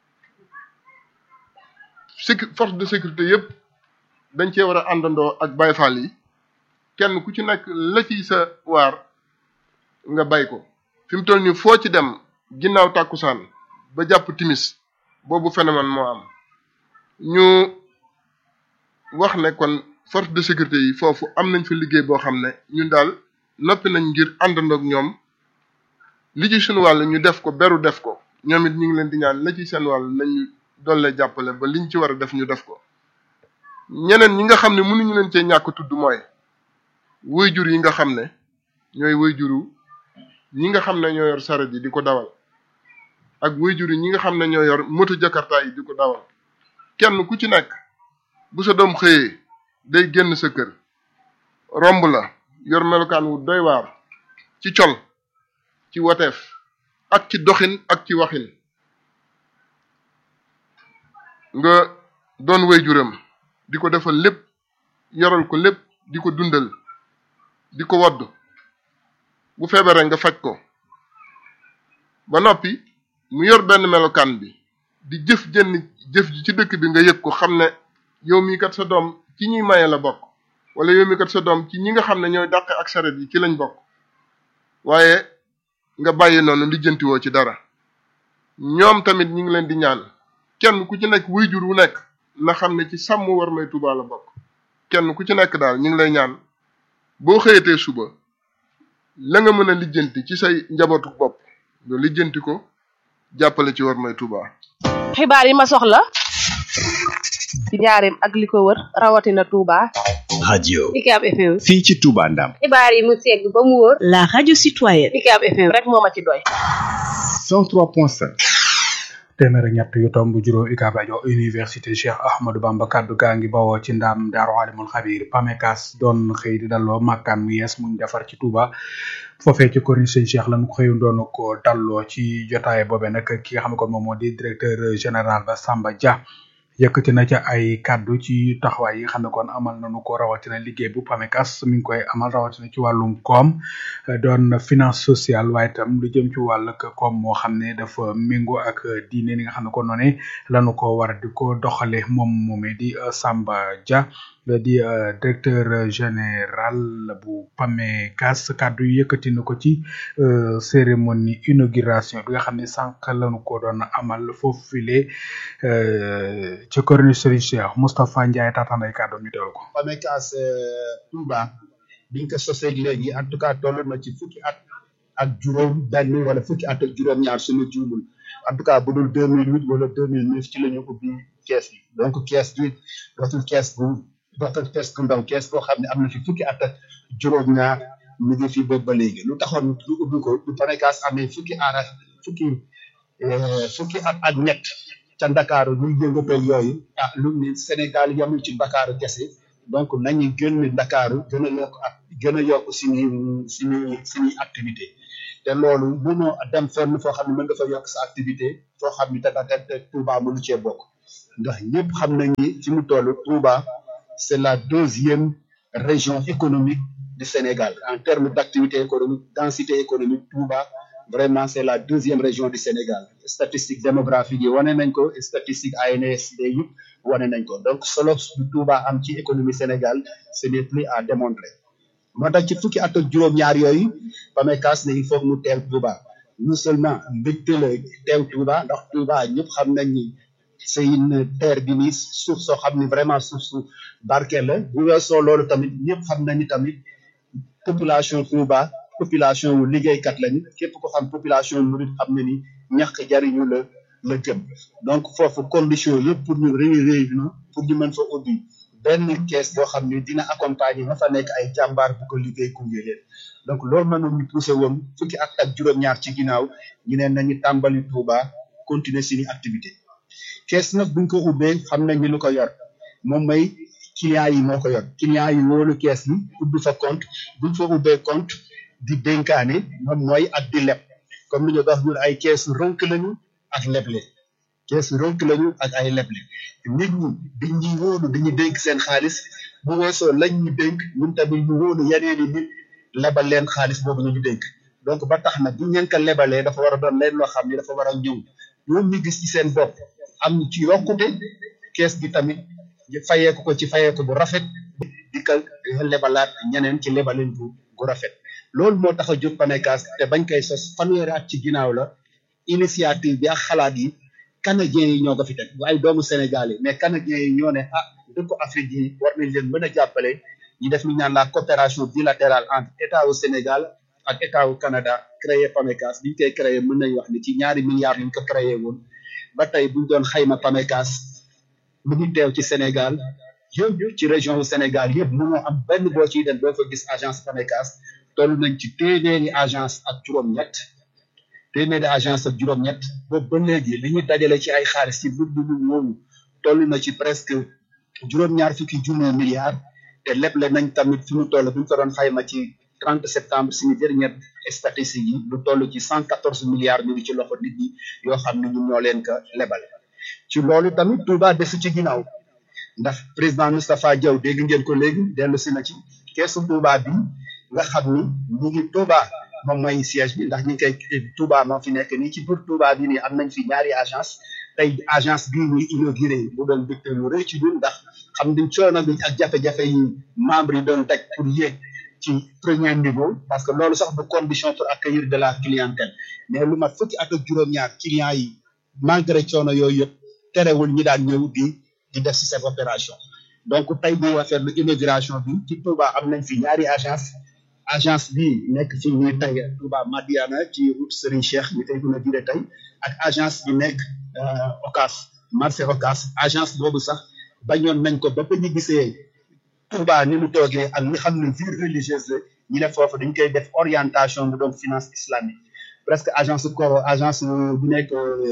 sécu force de sécurité yëpp dañ cee war a àndandoo ak Baye Fall yi kenn ku ci nekk la ci sa waar nga bay ko fi mu toll nii foo ci dem ginnaaw tàkkusaan ba jàpp timis boobu phénomène moo am ñu wax ne kon force de sécurité yi foofu am nañ fa liggéey boo xam ne ñun daal noppi nañ ngir àndandoog ñoom li ci suñu wàll ñu def ko beru def ko ñoom it ñu ngi leen di ñaan la ci seen wàll nañu dolle jàppale ba liñ ci war a def ñu def ko ñeneen ñi nga xam ne mënuñu leen cee ñàkk tudd mooy waajur yi nga xam ne ñooy waajuru ñi nga xam ne ñoo yor saret yi di ko dawal ak waajur yi ñi nga xam ne ñoo yor moto jakarta yi di ko dawal kenn ku ci nekk bu sa doom xëyee day génn sa kër romb la yor melokaan wu doy waar ci col ci wateef ak ci doxin ak ci waxin nga doon waajuram di ko defal lépp yoral ko lépp di ko dundal di ko wodd bu feebaree nga faj ko ba noppi mu yor benn melokaan bi di jëf jënn jëf ji ci dëkk bi nga yëg ko xam ne yow mii kat sa doom ci ñuy maye la bokk wala yow mii kat sa doom ci ñi nga xam ne ñooy dàqe ak saret yi ci lañ bokk waaye nga bàyyi noonu lijjantiwoo ci dara ñoom tamit ñi ngi leen di ñaan kenn ku ci nekk waajur wu nekk na xam ne ci sàmm war may Tuubaa la bokk kenn ku ci nekk daal ñu ngi lay ñaan boo xëyatee suba la nga mën a lijjanti ci say njabootu bopp nga lijjanti ko jàppale ci war may Tuubaa xibaar yi ma soxla ci njaareem ak li ko wër rawatina Touba. radio UCAB FM. fii ci Touba Ndam xibaar yi mu segg ba mu wóor. la radio citoyenne. UCAB FM rek moo ma ci doy. 103.5 téeméer ak ñett yu tomb juróom UCAB rajo université Cheikh Ahmadou Bamba kaddu gaa ngi bawoo ci ndam daaru alimul xabir PAMECAS doon xëy di dalloo màkkaan mu yees muñ defar ci Touba foofee ci corniche sëñ Cheikh lañu ko xëyu doon ko dalloo ci jotaay boobe nag ki nga xam ne kon moom moo di directeur général ba Samba Dia yëkkati na ca ay kaddu ci taxawaay yi nga xam ne kon amal nañu ko rawatina liggéey bu PAMECAS mi ngi koy amal rawatina ci wàllum koom doon finance sociale waaye itam lu jëm ci wàll koom moo xam ne dafa méngoo ak diine ni nga xam ne kon noonu lañu ko war a di ko doxale moom moomee di Samba Dia di directeur général bu PAMECAS kaddu yi yëkkati na ko ci cérémonie inauguration bi nga xam ne sànq lañu ko doon amal foofu file ci corniche Serigne Cheikh Moustapha Ndiaye taataan ay kàddoom ñu teewlu ko. PAMECAS Touba biñ ko sosee léegi en tout cas toll na ci fukki at ak juróom benn wala fukki at ak juróom ñaar suñu juumul en tout cas bu dul deux mille huit wala deux mille neuf ci la ñu ubbi kees yi donc kees bi dootul kees bu dootul kees bu ndaw kees boo xam ne am na fi fukki at ak juróom ñaar mu ngi fi boobu ba léegi lu taxoon lu ubbi ko lu PAMECAS amee fukki aara fukki fukki at ak ñett ca Ndakaaru ñuy yëngatoo yooyu ah lu ni Sénégal yamul ci Ndakaaru kese donc nañu gën Ndakaaru gën a yokk ak gën a yokk suñuy suñuy suñuy activité te te loolu mënoo dem fenn foo xam ne mën nga fa yokk sa activité foo xam ne te te te Touba mënu cee bokk ndax ñëpp xam nañ ni fi mu toll Touba c'est la deuxième région économique du Sénégal en termes d'activité économique densité économique Touba vraiment c'est la deuxième région du Sénégal statistique démographique yi wane nañ ko statistique ANSD yi wane nañ ko donc solo bu Touba am ci économie Sénégal ce n'est plus à démontrer moo tax ci fukki at ak juróom-ñaar yooyu PAMECAS ne il faut mu teew Touba non seulement mbégte la teew Touba ndax Touba ñëpp xam nañ ni c'est une terre bi ni suuf soo xam ni vraiment suuf su barkeel la bu weesoo loolu tamit ñëpp xam nañ ni tamit population Touba population wu liggéeykat lañu képp ko xam population murid xam ne ni ñàkk jariñu la la jëm donc foofu condition yëpp pour ñu réunir na pour ñu mën fa ubbi benn kees boo xam ne dina accompagner nga fa nekk ay jàmbaar bu ko liggéey gunge leen donc loolu mënoon ñu poussé woon fukki at ak juróom-ñaar ci ginnaaw ñu ne nañu tàmbali Touba continuer suñu activité kees nag buñ ko ubbee xam nañ ni lu ko yor moom mooy clients yi moo ko yor clients yi wóolu kees bi ubbi fa compte buñ fa ubbee compte di dénkaane moom mooy ak di leb comme ni ñu wax ñun ay keesu rënk lañu ak leble keesu rënk lañu ak ay leble nit ñi dañ ñuy wóolu dañuy dénk seen xaalis bu weesoo lañ ñu dénk ñun tamit ñu wóolu yeneeni nit lebal leen xaalis boobu ñu ñu dénk donc ba tax na bu ngeen ko lebalee dafa war a doon leen loo xam ne dafa war a ñëw ñoom ñu gis ci seen bopp am ci yokkute kees gi tamit fayeeku ko ci fayeeku bu rafet di ko lebalaat ñeneen ci lebaleen bu gu rafet loolu moo tax a jóg PAMECAS te bañ koy sos fanweeri at ci ginnaaw la initiative bi ak xalaat yi canadiens yi ñoo ko fi teg bu ay doomu Sénégal yi mais canadiens yi ñoo ne ah dëkku Afrique yi war nañ leen mën a jàppale ñu def lu ñu naan la coopération bilatérale entre état wu Sénégal ak état wu Canada créé PAMECAS bi ñu koy créé mën nañ wax ni ci ñaari milliards ñu ko créé woon ba tey buñ doon xayma PAMECAS mu ngi teew ci Sénégal yëpp ci région wu Sénégal yëpp mënoo am benn boo ciy dem doo fa gis agence PAMECAS toll nañ ci téeméeri agence ak juróom-ñett téeméeri agence ak juróom-ñett boobu ba léegi li ñu dajale ci ay xaalis ci bur bu woowu toll na ci presque juróom-ñaar fukki junni milliards te leble nañ tamit fi mu toll bu ñu ko doon xayma ci 30 septembre suñu dernière statistique yi lu toll ci 114 milliards ñu ngi ci loxo nit ñi yoo xam ne ñun ñoo leen ko lebal ci loolu tamit Touba desu ci ginnaaw ndax président Moustapha Diaw dégg ngeen ko léegi dellu si na ci keesu Touba bi nga xam ni ñu ngi Touba moom mooy siège bi ndax ñu ngi koy Touba moo fi nekk nii ci biir Touba bi nii am nañ fi ñaari agence tey agence bii ñuy inauguré bu doon dëkk lu rëy ci ñun ndax xam ni coono bi ak jafe-jafe yi membre yi doon teg pour yéeg ci premier niveau parce que loolu sax du condition pour accueillir de la clientèle mais lu mat fukki at ak juróom-ñaar clients yi malgré coono yooyu yëpp terewul ñi daan ñëw di di def si cette opération donc tey bu waxee lu immigration bi ci Touba am nañ fi ñaari agence agence bi nekk fi ñuy tey Touba Madiana ci route Serigne Cheikh ñu koy gën a dire tey ak agence bi nekk Ocas marché Ocas agence boobu sax bañoon nañ ko ba ba ñu gisee Touba ni mu toogee ak li xam ne ville religieuse la ñu ne foofu dañ koy def orientation mu doon finance islamique presque agence ko agence bu nekk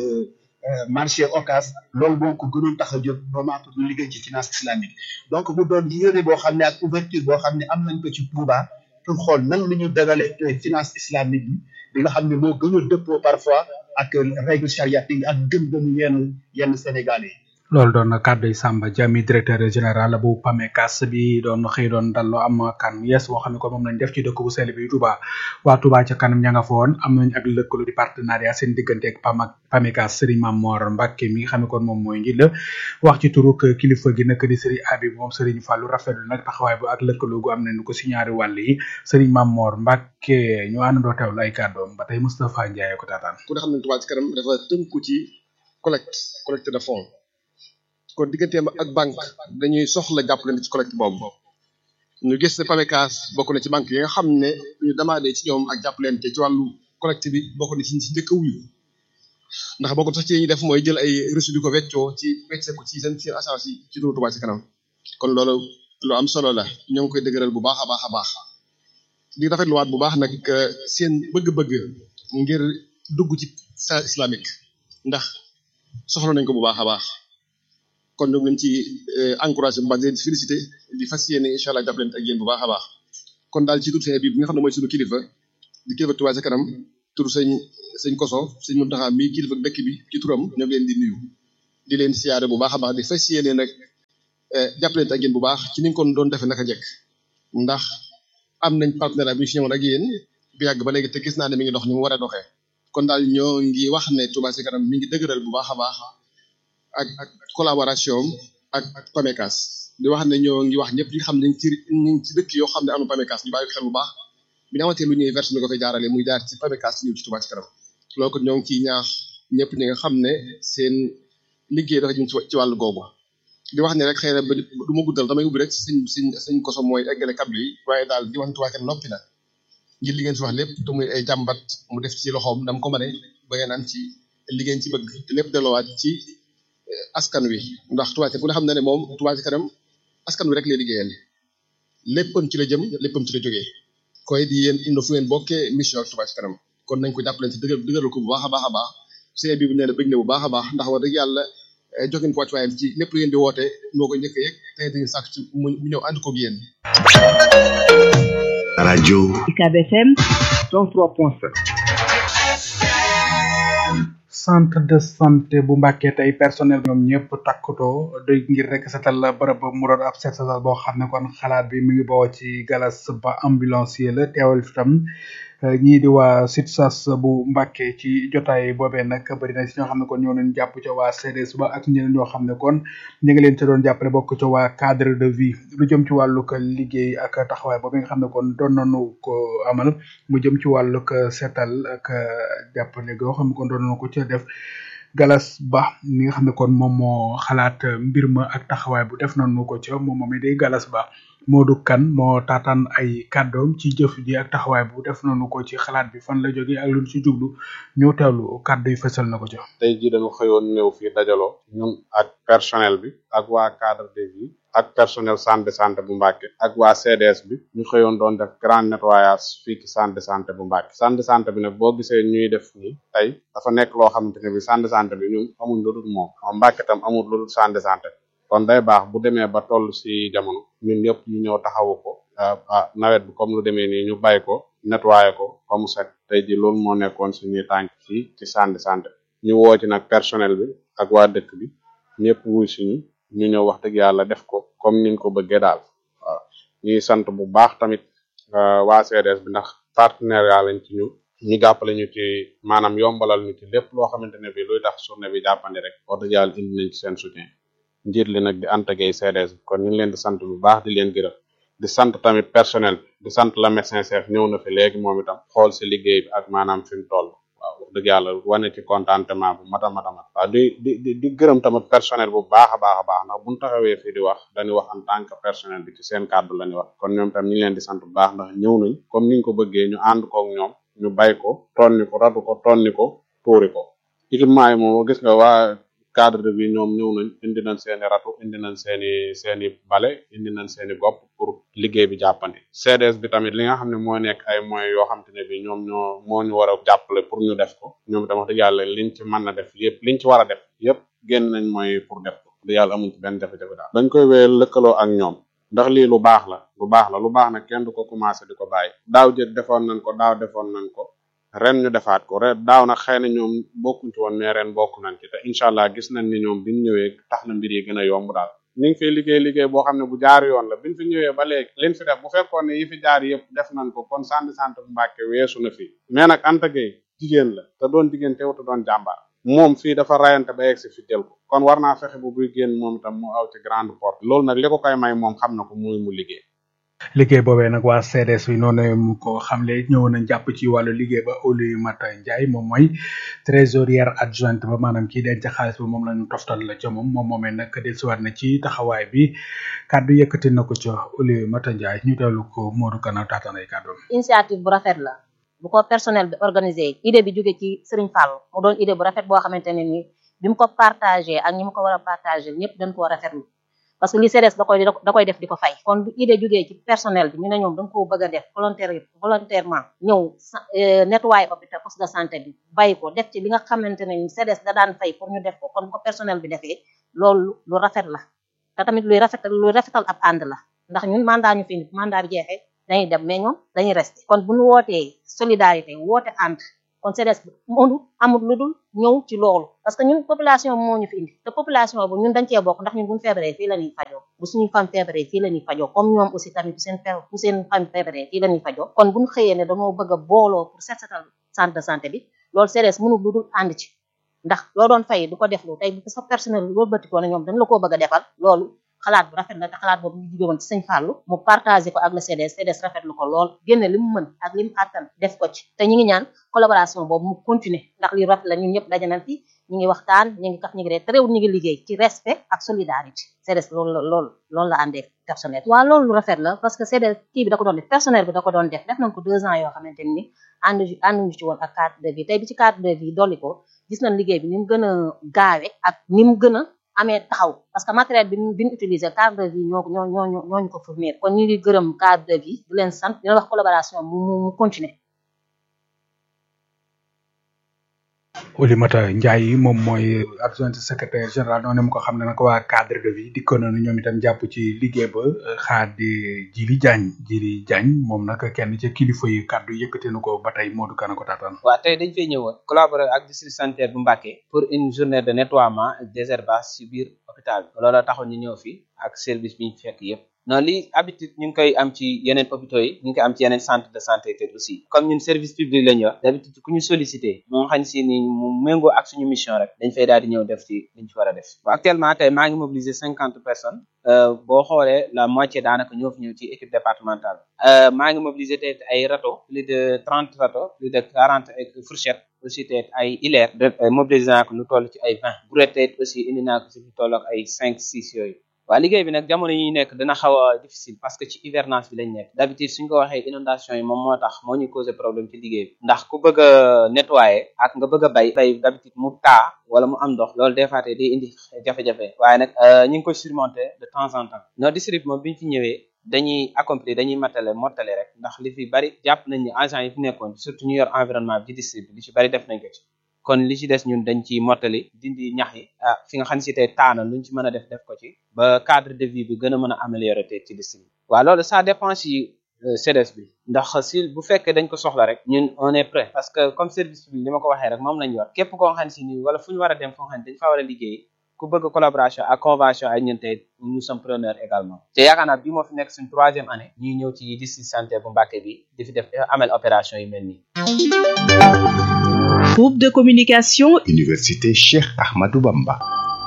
marché Ocas loolu moo ko gënoon tax a jóg vraiment pour ñu liggéey ci finance islamique donc mu doon yéene boo xam ne ak ouverture boo xam ne am nañ ko ci Touba pour xool nan la ñu dagalee finance islamique bi bi nga xam ne moo gën a dëppoo parfois ak règle chariatique ak gëm-gëmu yenn yenn Sénégalais yi loolu doon kàddu yi Samba Diamy directeur général bu PAMECAS bi doon xëy doon dallo am kan yees boo xam ne ko moom lañ def ci dëkk bu sell bi Touba waa Touba ca kanam ña nga fa woon am nañ ak lëkkalu di partenariat seen diggante ak PAM PAMECAS Serigne Mamor Mbacke mi nga xam ne kon moom mooy njiit la wax ci turuk kilifa gi nag di Serigne Habib moom Serigne Fallou rafetlu nag taxawaay bu ak lëkkalu gu am nañu ko si ñaari wàll yi Serigne Mamor Mbacke ñu àndandoo teewlu ay kàddoom ba tey Moustapha Ndiaye ko taataan. ku ne xam ne Touba ci kanam dafa tënku ci collecte collecte de fonds kon digganteem ak banque dañuy soxla jàppalante ci collecte boobu ñu gis ne PAMECAS bokk na ci banque yi nga xam ne ñu demandé ci ñoom ak jàppalante ci wàllu collecte bi bokk na ci ci njëkk a wuyu ndax bokk sax ci ñuy def mooy jël ay reçu di ko weccoo ci wecce ko ci seen seen agence yi ci turu Touba ci kanam kon loolu lu am solo la ñoo ngi koy dëgëral bu baax a baax a baax di rafetluwaat bu baax nag seen bëgg-bëgg ngir dugg ci sa islamique ndax soxla nañ ko bu baax a baax kon ñoom lañ ci encouragé bu baax di félicité di fas yéene incha allah jàppalante ak yéen bu baax a baax kon daal ci tur bi bi nga xam ne mooy suñu kilifa di kilifa Touba ca kanam tur sëñ sëñ koso sëñ Muntaxa mii kilifa dëkk bi ci turam ñoo ngi leen di nuyu di leen siyaare bu baax a baax di fas yéene nag jàppalante ak yéen bu baax ci ni nga ko doon defee naka jekk ndax am nañ partenariat bi ñu si ñëwoon ak yéen bu yàgg ba léegi te gis naa ne mi ngi dox ni mu war a doxee kon daal ñoo ngi wax ne Touba Ca Kanam mi ngi dëgëral bu baax a baax ak ak collaboration ak ak PAMECAS di wax ne ñoo ngi wax ñëpp ñi nga xam ne ñu ngi ci ñu ngi ci dëkk yoo xam ne am na PAMECAS ñu bàyyi ko xel bu baax bi ñu amatee lu ñuy verse ñu ko fay jaarale muy jaar ci PAMECAS ñëw ci Touba Ca Kanam loolu ko ñoo ngi ciy ñaax ñëpp ñi nga xam ne seen liggéey dafa jëm ci wàllu googu di wax ne rek xëy na ba du ma guddal damay ubbi rek suñ suñ suñ koso mooy eggale kàddu yi waaye daal di wax ne Touba Ca Kanam noppi na ngir li ngeen si wax lépp te muy ay jàmbat mu def ci loxoom dam ko mëne ba ngeen am ci li ngeen ci bëgg te lépp delloowaat ci askan wi ndax Touba Ca ku ne xam na ne moom Touba Ca Kanam askan wi rek lay liggéeyal léppam ci la jëm léppam ci la jógee koy di yéen indi fu ngeen bokkee mission ak Touba Ca Kanam kon nañ ko jàppale ci dëgër dëgëral ko bu baax a baax a baax sëñ bi bu nee na bëgg na bu baax a baax ndax wax dëgg yàlla jokin ko wàccuwaayam ci lépp lu ngeen di woote moo ko njëkk yëg te dañu sàkk ci mu ñëw ànd koog yéen radio UCAB FM 103.7 centre de santé bu Mbàkke tey personnel ñoom ñëpp takkutoo doy ngir rek setal bërëb mu doon ab set setal boo xam ne kon xalaat bi mi ngi bawoo ci galas ba ambulancier la teewal fi tam ñii di waa SUTSAS bu Mbàkke ci jotaay boobee nag bëri na si ñoo xam ne kon ñoo leen jàpp ca waa CDS ba ak ñeneen ñoo xam ne kon ñu ngi leen ca doon jàppale bokk ca waa cadre de vie lu jëm ci wàllug liggéey ak taxawaay boobu nga xam ne kon doon nañu ko amal mu jëm ci wàllug setal ak jàppale goo xam ne kon doon nañu ko ca def galas ba mi nga xam ne kon moom moo xalaat mbir ma ak taxawaay bu def nañu ko ca moom moom day galas ba Modou Kane moo taataan ay kàddoom ci jëf ji ak taxawaay bu def nañu ko ci xalaat bi fan la jógee ak lu ci jublu ñu teewlu kàddu yi fësal na ko ca. tey jii dañu xëyoon ñëw fii dajaloo ñun ak personnel bi ak waa cadre de vie ak personnel centre de santé bu Mbàkke ak waa CDS bi ñu xëyoon doon def grand nettoyage fii ci centre de santé bu Mbàkke centre de santé bi nag boo gisee ñuy def nii tey dafa nekk loo xamante ne bi centre de santé bi ñun amuñ lu dul moom Mbàkke tam amul lu dul centre de santé kon day baax bu demee ba toll si jamono ñun ñëpp ñu ñëw taxawu ko ah nawet bi comme lu demee nii ñu bàyyi ko nettoyé ko ba mu set tey ji loolu moo nekkoon suñuy tànk fii ci centre de santé ñu woo ci nag personnel bi ak waa dëkk bi ñëpp wuy suñu ñu ñëw wax dëgg yàlla def ko comme niñ ko bëggee daal waaw ñuy sant bu baax tamit waa CDS bi ndax partenariat lañ ci ñu ñu jàppale ñu ci maanaam yombalal ñu ci lépp loo xamante ne bi luy tax journée bi jàppandi rek wax dëgg yàlla indi nañ ci seen soutien njiit li nag di Anta Gueye CDS bi kon ñu ngi leen di sant bu baax di leen gërëm di sant tamit personnel bi di sant la médecin chef ñëw na fi léegi moom itam xool si liggéey bi ak maanaam fi mu toll waaw wax dëgg yàlla wane ci contentement bu mata mata mat waaw di di di di gërëm tamit personnel bu baax a baax a baax ndax buñu taxawee fii di wax dañuy wax en tant que personnel bi ci seen kàddu la ñuy wax kon ñoom tam ñu ngi leen di sant bu baax ndax ñëw nañ comme niñ ko bëggee ñu ànd koog ñoom ñu bay ko tonni ko radu ko tonni ko tuuri ko équipement yi moom gis nga waa cadre de vie ñoom ñëw nañ indi nañ seeni ratu indi nañ seeni seeni bale indi nañ seeni gopp pour liggéey bi jàppandi CDS bi tamit li nga xam ne moo nekk ay moyens yoo xam te ne bi ñoom ñoo moo ñu war a jàppale pour ñu def ko ñoom itam wax dëgg yàlla liñ ci mën na def yëpp liñ ci war a def yëpp génn nañ moyens pour def ko dëgg yàlla amuñ ci benn jafe-jafe daal dañ koy wéyal lëkkaloo ak ñoom ndax lii lu baax la lu baax la lu baax nag kenn du ko commencé di ko bàyyi daaw jëg defoon nañ ko daaw defoon nañ ko ren ñu defaat ko ren daaw nag xëy na ñoom bokkuñ ci woon mais ren bokk nañ ci te incha allah gis nañ ni ñoom biñ ñëwee tax na mbir yi gën a yomb daal ñu ngi fiy liggéey liggéey boo xam ne bu jaar yoon la biñ fi ñëwee ba léegi liñ fi def bu fekkoon ne yi fi jaar yëpp def nañ ko kon centre de santé bu Mbàkke weesu na fii mais nag Anta Gueye jigéen la te doon jigéen teew te doon jàmbaar moom fii dafa rayante ba yegg si fi jël ko kon war naa fexe bu buy génn moom itam mu aw ci grande porte loolu nag li ko koy may moom xam na ko muy mu liggéey liggéey boobee nag waa CDS bi noonu mu ko xamle ñëwoon nañ jàpp ci wàllu liggéey ba Oly Mata Ndiaye moom mooy trésorière adjointe ba maanaam kii denc xaalis ba moom la ñu toftal la ca moom moom moomee nag dellusiwaat na ci taxawaay bi kàddu yëkkati na ko ca Oly Mata Ndiaye ñu teewlu ko Modou Kana taataan ay kàddoom. initiative bu rafet la bu ko personnel bi organisé idée bi jóge ci Serigne Fall mu doon idée bu rafet boo xamante ne ni bi mu ko partagé ak ñi mu ko war a partagé ñëpp dañ koo rafetlu parce que li CDS da koy da koy def di ko fay kon bu idée jógee ci personnel bi ñu ne ñoom da nga koo bëgg a def volontaire volontairement ñëw nettoyer hôpital poste de santé bi bàyyi ko def ci li nga xamante ne ni CDS da daan fay pour ñu def ko kon bu ko personnel bi defee loolu lu rafet la te tamit luy rafetal luy rafetal ab ànd la ndax ñun mandat ñu fi indi mandat bi jeexee dañuy dem mais ñoom dañuy rester kon bu ñu wootee solidarité woote ànd kon CDS mënu amul lu dul ñëw ci loolu parce que ñun population moo ñu fi indi te population bu ñun dañ cee bokk ndax ñun buñu feebaree fii la ñuy fajoo bu suñu fam feebaree fii la ñuy fajoo comme ñoom aussi tamit bu seen feebar bu seen fam feebaree fii la ñuy fajoo kon buñu xëyee ne dañoo bëgg a booloo pour set setal centre de santé bi loolu CDS mënul lu dul ànd ci ndax loo doon fay du ko def lu tey bu sa personnel loolu bëtikoo ne ñoom dañ la koo bëgg a defal loolu xalaat bu rafet la te xalaat boobu ñu jóge woon ci sëñ Fallou mu partagé ko ak le CDS CDS rafetlu ko lool génne li mu mën ak li mu àttan def ko ci te ñi ngi ñaan collaboration boobu mu continuer ndax li rafet la ñun ñëpp daje nañ fi ñi ngi waxtaan ñi ngi kaf ñi ngi ree te réew ñi ngi liggéey ci respect ak solidarité CDS loolu la loolu loolu la àndee personnel waaw loolu lu rafet la parce que CDS kii bi da ko doon def personnel bi da ko doon def def nañ ko deux ans yoo xamante ni ànd ànduñu ci woon ak carte de vie tey bi ci carte de vie dolli ko gis nañ liggéey bi ni mu gën a gaawe ak ni mu gën a amee taxaw parce que matériel bi bi ñu utilisé cadre de vie ñoo ñoo ñoo ñooñu ko fournir kon ñu ngi gërëm cadre de vie di leen sant dina wax collaboration mu mu continuer Oulimata Ndiaye moom mooy adjointe secrétaire général noonu mu ko xam ne nag waa cadre de vie dikkoon nañu ñoom itam jàpp ci liggéey ba xaadi Jili Diagne Jili Diagne moom nag kenn ca kilifa yi kàddu yëkkate na ko ba tey Modou Kana ko taataan. waaw tey dañ fay ñëwoon collaborer ak district sanitaire bu Mbacké pour une journée de nettoiement et désherbage ci biir hôpital bi loolu taxoon ñu ñëw fi ak service bi ñu fekk yëpp. non lii habitude ñu ngi koy am ci yeneen hôpitaux yi ñu ngi koy am ci yeneen centre de santé te aussi comme ñun service public la ñu yor d'habitude ku ñu sollicité moo xam si ni mu méngoo ak suñu mission rek dañ fay daal di ñëw def ci liñ ci war a def bon actuellement tey maa ngi mobiliser cinquante personnes boo xoolee la moitié daanaka ñoo fi ñëw ci équipe départementale maa ngi mobiliser tey ay râteau plus de trente râteau plus de quarante ay fourchette aussi tey ay hilaire mobiliser naa ko lu toll ci ay vingt brouette tey aussi indi naa ko si lu toll ak ay cinq six yooyu waaw liggéey bi nag jamono yi nekk dina xaw a difficile parce que ci hivernage bi lañ nekk d'habitude suñ ko waxee inondation yi moom moo tax moo ñu causé problème ci liggéey bi ndax ku bëgg a nettoyer ak nga bëgg a bay bay d'habitude mu taa wala mu am ndox loolu des fois day indi jafe-jafe waaye nag ñu ngi koy surmonter de temps en temps no district moom bi ñu fi ñëwee dañuy accomplir dañuy matale mottale rek ndax li fi bari jàpp nañ ni agent yi fi nekkoon surtout ñu yor environnement bi ci district bi li ci bari def nañ ko ci kon li ci des ñun dañ ci mottali dindi ñax yi ah fi nga xam si tey taana luñ ci mën a def def ko ci ba cadre de vie bi gën a mën a améliorer tey ci district waaw loolu ça dépend si CDS bi ndax si bu fekkee dañ ko soxla rek ñun on est prêt parce que comme service public li ma ko waxee rek moom lañ yor képp koo xam si ni wala fu ñu war a dem foo xam ne dañ fa war a liggéey ku bëgg collaboration ak convention ak ñun tey nous sommes preneurs également te yaakaar naa bii moo fi nekk suñ troisième année ñuy ñëw ci district santé bu Mbacké bi di fi def amel opération yu mel nii Groupe de communication Université Cheikh Ahmadou Bamba.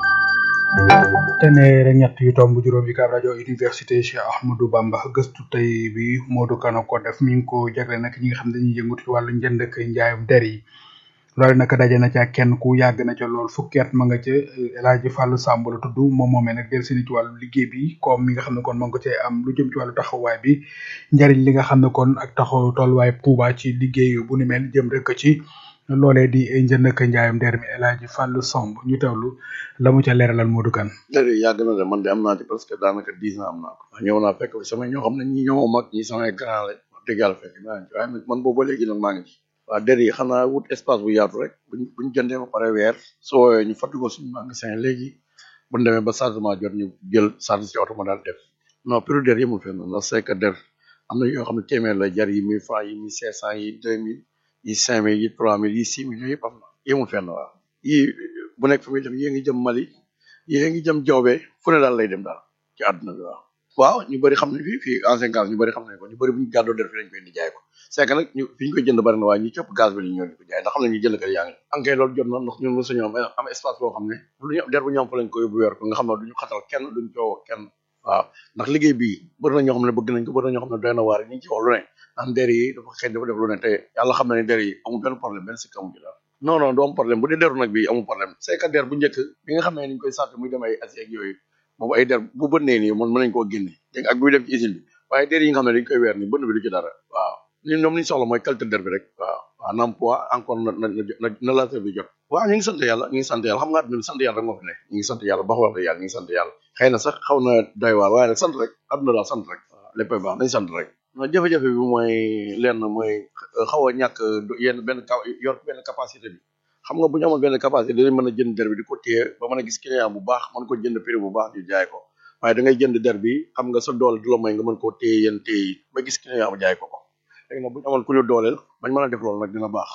téeméer ñett yu tomb juróom yi kaab rajo université Cheikh Ahmadou Bamba gëstu tey bi Modou Kana ko def mi ngi ko jagle nag ñi nga xam dañuy yëngut ci wàllu njënd ak njaayum der yi loolu nag daje na ca kenn ku yàgg na ca lool fukki at ma nga ca El Hadj Fallou Samb la tudd moom moomee nag del seeni ci wàllu liggéey bi comme mi nga xam ne kon ma nga cee am lu jëm ci wàllu taxawaay bi njariñ li nga xam ne kon ak taxaw tolluwaay Touba ci liggéey bu ni mel jëm rek ci loolee di njënd ak njaayum der mi El Hadj Fallou Samb ñu teewlu la mu ca leeralal Modou Kane dëgg yàgg na de man de am naa ci presque daanaka dix ans am naa ko ñëw naa fekk fi samay ñoo xam ne ñi ñoo mag ñi samay grand la wax dëgg yàlla fekk naa ci waaye nag man boobu ba léegi nag maa ngi ci waaw der yi xanaa wut espace bu yaatu rek buñ buñ jëndee ba pare weer soo woowee ñu fàttali ko suñu magasin léegi buñ demee ba changement jot ñu jël charge ci oto ma daal def non prix der yemul fenn ndax c'est que der am na yoo xam ne téeméer la jar yi mille francs yi mille cinq cent yi deux mille yi cinq mille yi trois mille yi six mille yooyu yëpp am na yemul fenn waaw yii bu nekk fa muy dem yée ngi jëm Mali yée ngi jëm Jawbe fu ne daal lay dem daal ci àdduna bi waaw waaw ñu bëri xam ne fii fii ancien gaz ñu bëri xam nañ ko ñu bëri bu ñu gàddoo der fi lañ koy indi jaay ko c'est que nag ñu fi ñu koy jënd bëri na waaye ñu cëpp gaz bi li ñoo di ko jaay ndax xam ne ñu jënd kat yaa ngi ankay loolu jot na ndax ñun lu sañu am am espace boo xam ne lu ñu der bu ñu am fa lañ ko yóbbu weer ko nga xam ne duñu xatal kenn duñ coow kenn waaw ndax liggéey bii bëri na ñoo xam ne bëgg nañ ko bëri na ñoo xam ne doy na waar ñu ngi ci wax lu ne naan der yi dafa xëy dafa def lu ne te yàlla xam na ne der yi amul benn problème benn sikk amul ci daal non non du am problème bu dee deru nag bi amul problème c'est que der bu njëkk bi nga xam ne niñ koy sàtt muy dem ay asie ak yooyu boobu ay der bu bënnee nii man mën nañ koo génne dégg ak buy dem ci usine bi waaye der yi nga xam ne dañ koy weer nii bënn bi du ci dara waaw ñun ñoom li ñu soxla mooy qualité der bi rek waaw waaw na am poids encore na na na na laajte bi jot waaw ñu ngi sant yàlla ñu ngi sant yàlla xam nga àdduna bi sant yàlla rek moo fi ne ñu ngi sant yàlla ba wax yàlla ñu ngi sant yàlla xëy na sax xaw na doy waar waaye nag sant rek àdduna daal sant rek waaw léppay baax nañ sant rek non jafe-jafe bi mooy lenn mooy xaw a ñàkk yenn benn yor benn capacité bi xam nga bu ñu amoon benn capacité dinañ mën a jënd der bi di ko téye ba mën a gis client bu baax mën ko jënd prix bu baax ñu jaay ko waaye da ngay jënd der bi xam nga sa doole du la may nga mën koo téye yenn téye yi ba gis client bu jaay ko ko léegi nag bu ñu amoon ku ñu dooleel bañ mën a def loolu nag dina baax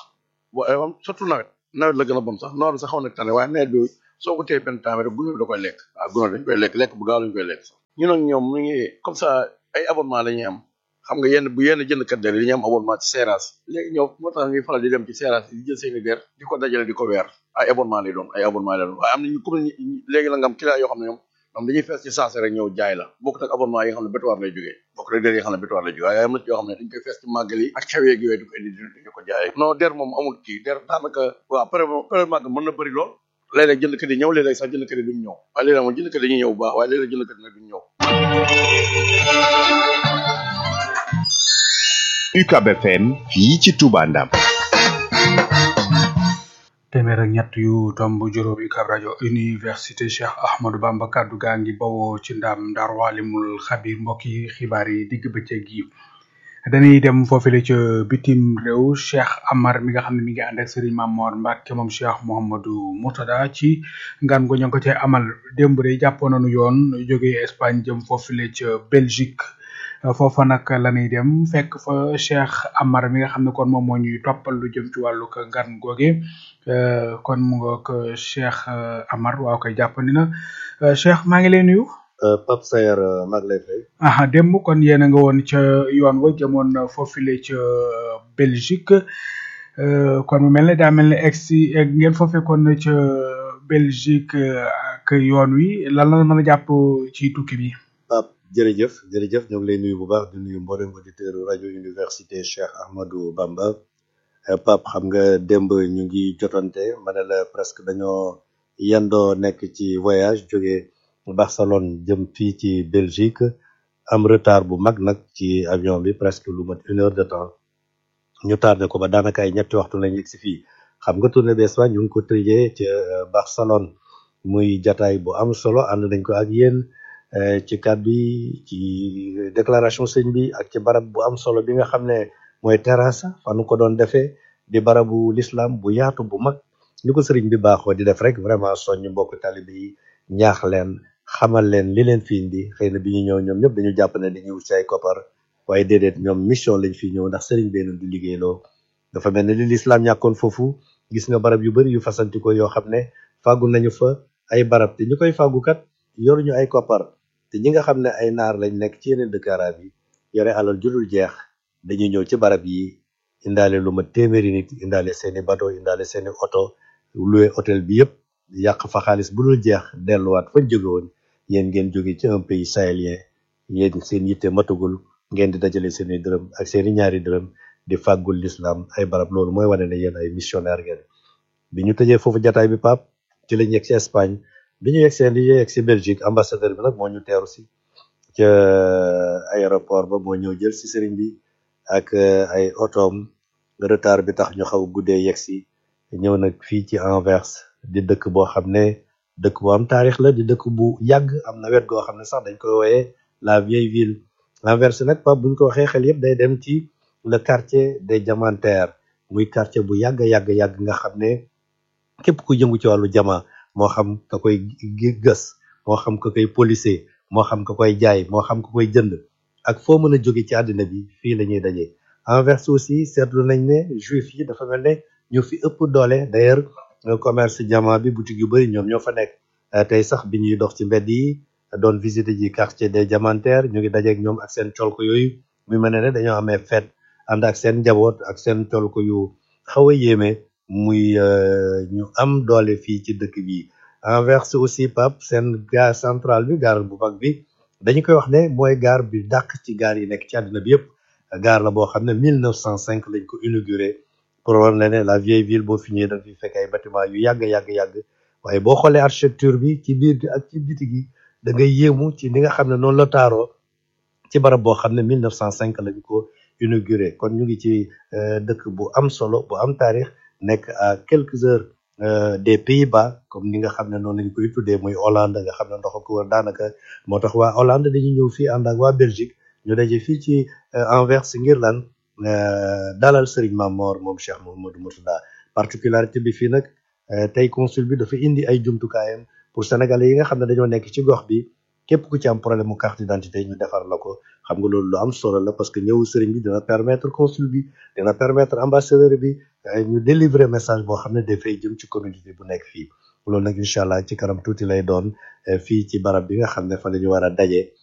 waaye moom surtout nawet nawet la gën a bon sax noor bi sax xaw na tane waaye nawet bi soo ko téye benn temps rek gunóor bi da koy lekk waaw gunóor dañ koy lekk lekk bu gaaw lañ koy lekk sax ñu nag ñoom mu ngi comme ça ay abonnement la ñuy am xam nga yenn bu yenn jëndkat der yi dañuy am abonnement ci Seras léegi ñoom moo tax ñuy faral di dem ci Seras di jël seeni der di ko dajale di ko weer ay abonnement lay doon ay abonnement lay doon waaye am na ñu comme ni léegi la nga am client yoo xam ne ñoom ñoom dañuy fees ci saase rek ñëw jaay la bokkut ak abonnement yi nga xam ne bétuwaar lay jógee bokk rek der yi nga xam ne bétuwaar lay jógee waaye am na ci yoo xam ne dañ koy fees ci màggal yi ak xew yeeg yooyu di ko indi di ko jaay non der moom amul kii der daanaka waaw pare pare màggal mën na bëri lool léeg-léeg jëndkat yi ñëw léeg-léeg sax jëndkat yi duñ ñëw waaye léeg-léeg moom jëndkat yi dañuy ñëw bu baax waaye léeg-léeg jëndkat yi nag duñ ñëw UCAB FM fii ci Touba Ndam téeméer ak ñett yu tomb juróom UCAB rajo université Cheikh Ahmadou Bamba kaddu gaa ngi bawoo ci ndam Ndar Walimul Xabir mbokk yi xibaar yi digg bëccëg yi dañuy dem foofule ca bitim réew Cheikh Amar mi nga xam ne mi ngi ànd ak Serigne Mamor Mbacke moom Cheikh Mouhamadou Moutada ci ngan gu ñoo ngi ko cee amal démb de jàppoon nañu yoon jógee Espagne jëm foofule ca Belgique foofa nag la ñuy dem fekk fa Cheikh Amar mi nga xam ne kon moom moo ñuy toppal lu jëm ci wàllu ngan googe kon mu ngoog Cheikh Amar waaw koy jàppandi na Cheikh maa ngi lay nuyu. Pape Sayer maa ngi lay fay. aha démb kon yéen a nga woon ca yoon wa jëmoon foofile ca Belgique kon mu mel ne daa mel ne egg si ngeen foofee kon ca Belgique ak yoon wi lan la mën a jàpp ci tukki bi. Pape jërëjëf jërëjëf ñoo ngi lay nuyu bu baax di nuyu mboolem auditeur rajo université Cheikh Ahmadou Bamba Pape xam nga démb ñu ngi jotante ma ne la presque dañoo yendoo nekk ci voyage jóge Barcelone jëm fii ci Belgique am retard bu mag nag ci avion bi presque lu mat une heure de temps ñu tardé ko ba daanaka ay ñetti waxtu lañ yegg si fii xam nga tournée bi Espagne ñu ngi ko tëjee ca Barcelone muy jataay bu am solo ànd nañ ko ak yéen ci kàddu yi ci déclaration sëñ bi ak ci barab bu am solo bi nga xam ne mooy terrasse fa nu ko doon defee di barabu l'islam bu yaatu bu mag ni ko sëriñ bi baaxoo di def rek vraiment soññ mbokk talibé yi ñaax leen xamal leen li leen fi indi xëy na bi ñu ñëw ñoom ñëpp dañu jàpp ne dañuy wut ci ay koppar waaye déedéet ñoom mission lañ fi ñëw ndax sëriñ bee leen di liggéeyloo dafa mel ne li l'islam ñàkkoon foofu gis nga barab yu bari yu fasantikoo yoo xam ne fàggu nañu fa ay barab te ñu koy fàggukat yoruñu ay koppar te ñi nga xam ne ay naar lañ nekk ci yeneen dëkk arab yi yore alal judul jeex dañuy ñëw ci barab yi indaale lu ma téeméeri nit indaale seeni bateau indaale seeni oto loué hôtel bi yëpp yàq fa xaalis bu dul jeex delluwaat fañ jóge woon yéen ngeen jóge ci un pays sahélien yéen seen yitte matugul ngeen di dajale seeni dërëm ak seeni ñaari dërëm di fàggul l'islam ay barab loolu mooy wane ne yéen ay missionnaire ngeen bi ñu tëjee foofu jataay bi pap ci lañ yegg ci Espagne bi ñu yegg seen li yegg si Belgique ambassadeur bi nag moo ñu teeru si ca aéroport ba moo ñëw jël si sëriñ bi ak ay otoom retard bi tax ñu xaw guddee yegg si ñëw nag fii ci Anvers di dëkk boo xam ne dëkk bu am taarix la di dëkk bu yàgg am na wet goo xam ne sax dañ koy wooyee la vieille ville Anvers nag pap buñ ko waxee xel yëpp day dem ci le quartier des diamantaires muy quartier bu yàgg yàgg yàgg nga xam ne képp ku yëngu ci wàllu jama moo xam ka koy gës moo xam ka koy policier moo xam ka koy jaay moo xam ka koy jënd ak foo mën a jóge ci àddina bi fii la ñuy daje Anvers aussi seetlu nañ ne juif yi dafa mel ne ñu fi ëpp doole d'ailleurs commerce diamant bi boutique yu bari ñoom ñoo fa nekk tey sax bi ñuy dox ci mbedd yi doon visiter ji quartier des diamantaires ñu ngi dajeek ñoom ak seen colko yooyu mu mel ne ne dañoo amee fête ànd ak seen njaboot ak seen colko yu xaw a yéeme muy ñu am doole fii ci dëkk bi Anvers aussi Pape seen gare centrale bi gare bu mag bi dañu koy wax ne mooy gare bi dàq ci gare yi nekk ci àddina bi yëpp gare la boo xam ne 1905 lañ ko inauguré pour wan la ne la vieille ville boo fi ñëwee da fi fekk ay bâtiment yu yàgg yàgg yàgg waaye boo xoolee architecture bi ci biir gi ak ci biti gi da ngay yéemu ci ni nga xam ne noonu la taaroo ci barab boo xam ne 1905 lañ ko inauguré kon ñu ngi ci dëkk bu am solo bu am taarix nekk à quelques heures des Pays-Bas comme ni nga xam ne noonu lañ koy tuddee muy Hollande nga xam ne ndox ko wër daanaka moo tax waa Hollande dañuy ñëw fii ànd ak waa Belgique ñu daje fii ci Anvers ngir lan dalal Serigne Mamor moom Cheikh Mouhamadou Mourtada particularité bi fii nag tey consul bi dafa indi ay jumtukaayam pour sénégalais yi nga xam ne dañoo nekk ci gox bi képp ku ci am problème mu carte d'identité ñu defar la ko xam nga loolu lu am solo la parce que ñëw sëriñ bi dina permettre consul bi dina permettre ambassadeur bi ñu délivrer message boo xam ne dafay jëm ci communauté bu nekk fii loolu nag incha allah ci kanam tuuti lay doon fii ci barab bi nga xam ne fa la ñu war a daje